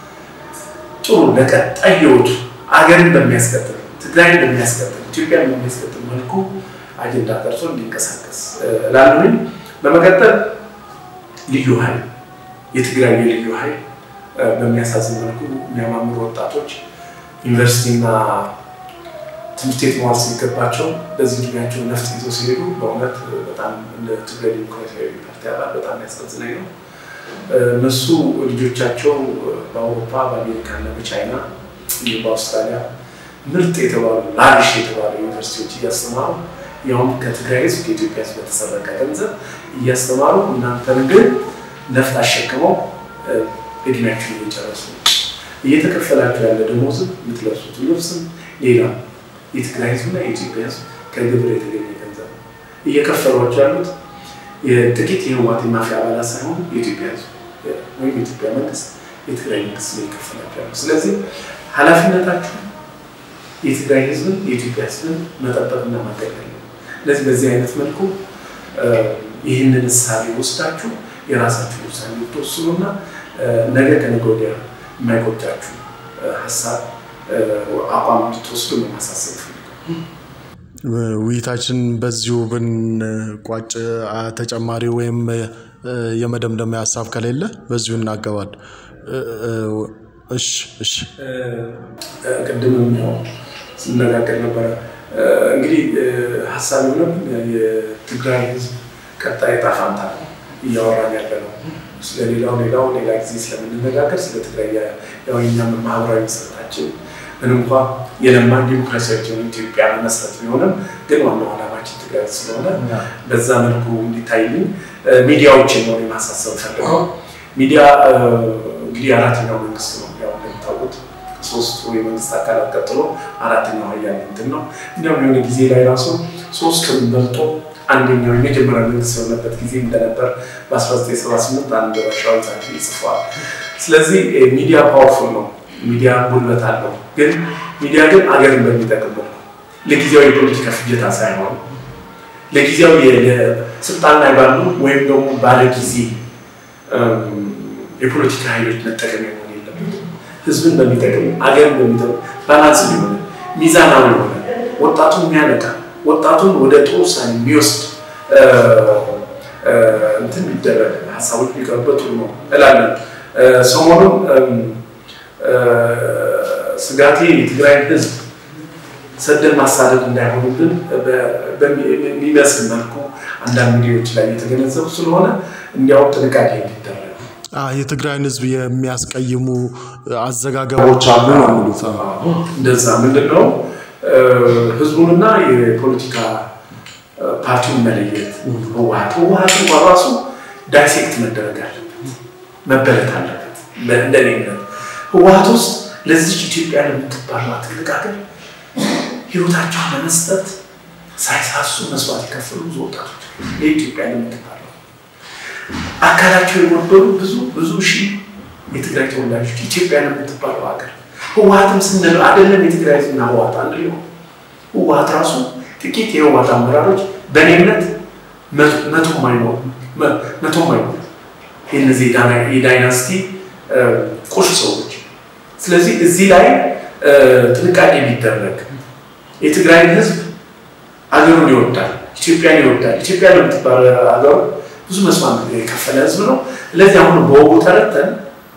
ጥሩ ለቀጣይ ህይወቱ አገርን በሚያስቀጥል ትግራይን በሚያስቀጥል ኢትዮጵያን በሚያስቀጥል መልኩ አጀንዳ ቀርጾ እንዲንቀሳቀስ ላለሁኝ። በመቀጠል ልዩ ኃይል የትግራይ የልዩ ኃይል በሚያሳዝን መልኩ የሚያማምሩ ወጣቶች ዩኒቨርሲቲና ትምህርት ቤት መዋል ሲገባቸው በዚህ እድሜያቸው ነፍጥ ይዘው ሲሄዱ በእውነት በጣም እንደ ትግራይ ዲሞክራሲያዊ ፓርቲ አባል በጣም ያሳዝነኝ ነው። እነሱ ልጆቻቸው በአውሮፓ በአሜሪካና በቻይና እንዲሁም በአውስትራሊያ ምርጥ የተባሉ ላሪሽ የተባሉ ዩኒቨርሲቲዎች እያስተማሩ ያውም ከትግራይ ህዝብ ከኢትዮጵያ ህዝብ በተሰረቀ ገንዘብ እያስተማሩ እናንተን ግን ነፍጥ አሸክመው እድሜያችሁን እየጨረሱ ነው። እየተከፈላችሁ ያለ ደሞዝም የምትለብሱት ልብስም ሌላ የትግራይ ህዝብና የኢትዮጵያ ህዝብ ከግብር የተገኘ ገንዘብ ነው። እየከፈሏቸው ያሉት የጥቂት የህወሓት የማፊያ አባላት ሳይሆኑ የኢትዮጵያ ህዝብ ወይም የኢትዮጵያ መንግስት የትግራይ መንግስት ነው የከፈላቸው ያለው። ስለዚህ ኃላፊነታችሁ የትግራይ ህዝብን የኢትዮጵያ ህዝብን መጠበቅና ማገልገል ነው። ስለዚህ በዚህ አይነት መልኩ ይህንን እሳቤ ወስዳችሁ የራሳችሁን ውሳኔ ብትወስኑና ነገ ከነገ ወዲያ የማይቆጫችሁ ሀሳብ አቋም እንድትወስዱ ነው ማሳሰብ ውይይታችን በዚሁ ብንቋጭ ተጨማሪ ወይም የመደምደሚያ ሀሳብ ከሌለ በዚሁ እናገባል። እሺ እሺ። ቅድምም ያው ስነጋገር ነበረ። እንግዲህ ሀሳብ የሆነ የትግራይ ህዝብ ቀጣይ ዕጣ ፈንታ ነው እያወራን ያለ ነው። ስለሌላው ሌላው ሌላ ጊዜ ስለምንነጋገር ስለ ትግራይ ያው የእኛም ማህበራዊ መሰረታችን ምን እንኳ የለማን ዲሞክራሲያዊ ኢትዮጵያ መመስረት ቢሆንም ግን ዋናው ዓላማችን ትግራይ ስለሆነ በዛ መልኩ እንዲታይልኝ ሚዲያዎችን ነው የማሳሰብ ፈልገው። ሚዲያ እንግዲህ አራተኛው መንግስት ነው ያው እንደሚታወቁት ሶስቱ የመንግስት አካላት ቀጥሎ አራተኛው ሀያል እንትን ነው። እንዲያውም የሆነ ጊዜ ላይ ራሱ ሶስቱን በልጦ አንደኛው የመጀመሪያ መንግስት የሆነበት ጊዜ እንደነበር በ1978 አንድ ራሻዊ ጸሐፊ ጽፏል። ስለዚህ ሚዲያ ፓወርፉል ነው። ሚዲያ ጉልበት አለው። ግን ሚዲያ ግን አገርን በሚጠቅም መልኩ ለጊዜያዊ የፖለቲካ ፍጀታ ሳይሆን ለጊዜያዊ ስልጣን ላይ ባሉ ወይም ደግሞ ባለ ጊዜ የፖለቲካ ኃይሎች መጠቀሚያ መሆን የለበትም። ህዝብን በሚጠቅም አገርን በሚጠቅም ባላንስ የሆነ ሚዛናዊ የሆነ ወጣቱን የሚያነቃ ወጣቱን ወደ ጥሩ ውሳኔ የሚወስድ እንትን ቢደረግ ሀሳቦች ቢቀርበት ጥሩ ነው እላለን። ሰሞኑን ስጋቴ የትግራይ ህዝብ ሰደን ማሳደድ እንዳይሆኑብን በሚመስል መልኩ አንዳንድ ሚዲያዎች ላይ የተገነዘቡ ስለሆነ እንዲያውም ጥንቃቄ እንዲደረግ የትግራይን ህዝብ የሚያስቀይሙ አዘጋገቦች አሉ ነው የሚሉት። እንደዛ ምንድን ነው ህዝቡንና የፖለቲካ ፓርቲውን መለየት ህወሀት ህወሀት እንኳን ራሱ ዳይሴክት መደረግ አለበት መበለት አለበት። እንደኔ እምነት ህወሀት ውስጥ ለዚች ኢትዮጵያ ለምትባለው ትልቅ ሀገር ህይወታቸውን ለመስጠት ሳይሳሱ መስዋዕት የከፈሉ ብዙ ወጣቶች ለኢትዮጵያ ለምትባለው አካላቸው የጎደሉ ብዙ ብዙ ሺህ የትግራይ ተወላጆች ኢትዮጵያ ለምትባለው ሀገር ህወሀትም ስንል አይደለም የትግራይ ህዝብና ህወሀት አንድ ሊሆን ህወሀት ራሱ ጥቂት የህወሀት አመራሮች በእኔ እምነት መቶም አይኖሩ መቶም አይኖሩ የነዚህ የዳይናስቲ ቁሽ ሰዎች። ስለዚህ እዚህ ላይ ጥንቃቄ ቢደረግ የትግራይን ህዝብ አገሩን ይወዳል፣ ኢትዮጵያን ይወዳል። ኢትዮጵያ ለምትባል ሀገሩ ብዙ መስዋዕት የከፈለ ህዝብ ነው። ስለዚህ አሁን በወጉ ተረተን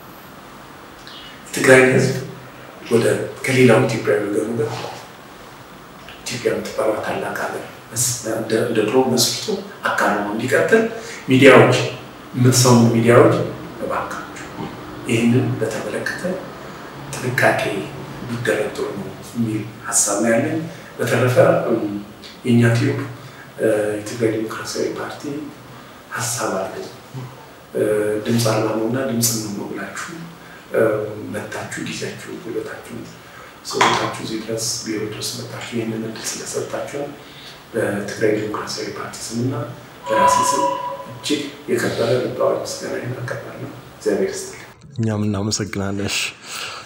የትግራይን ህዝብ ወደ ከሌላው ኢትዮጵያዊ ወገኑ ጋር ኢትዮጵያ የምትባለው ታላቅ ሀገር እንደ ድሮ መስርቶ አካል ሆኖ እንዲቀጥል ሚዲያዎች የምትሰሙ ሚዲያዎች እባካችሁ ይህንን በተመለከተ ጥንቃቄ ቢደረግ ጥሩ ነው የሚል ሀሳብ ነው ያለኝ። በተረፈ የእኛ ቲዩብ የትግራይ ዲሞክራሲያዊ ፓርቲ ሀሳብ አለ ድምፅ አልባ ነው እና ድምፅ ነው ብላችሁ መታችሁ ጊዜያችሁ ጉልበታችሁ ሰውታችሁ እዚህ ድረስ ቢሮ ድረስ መታችሁ ይህንን እድል ስለሰጣችሁ በትግራይ ዲሞክራሲያዊ ፓርቲ ስምና በራሴ ስም እጅግ የከበረ ልባዊ ምስጋና አቀርባለሁ። እግዚአብሔር ይስጥልኝ። እኛም እናመሰግናለን።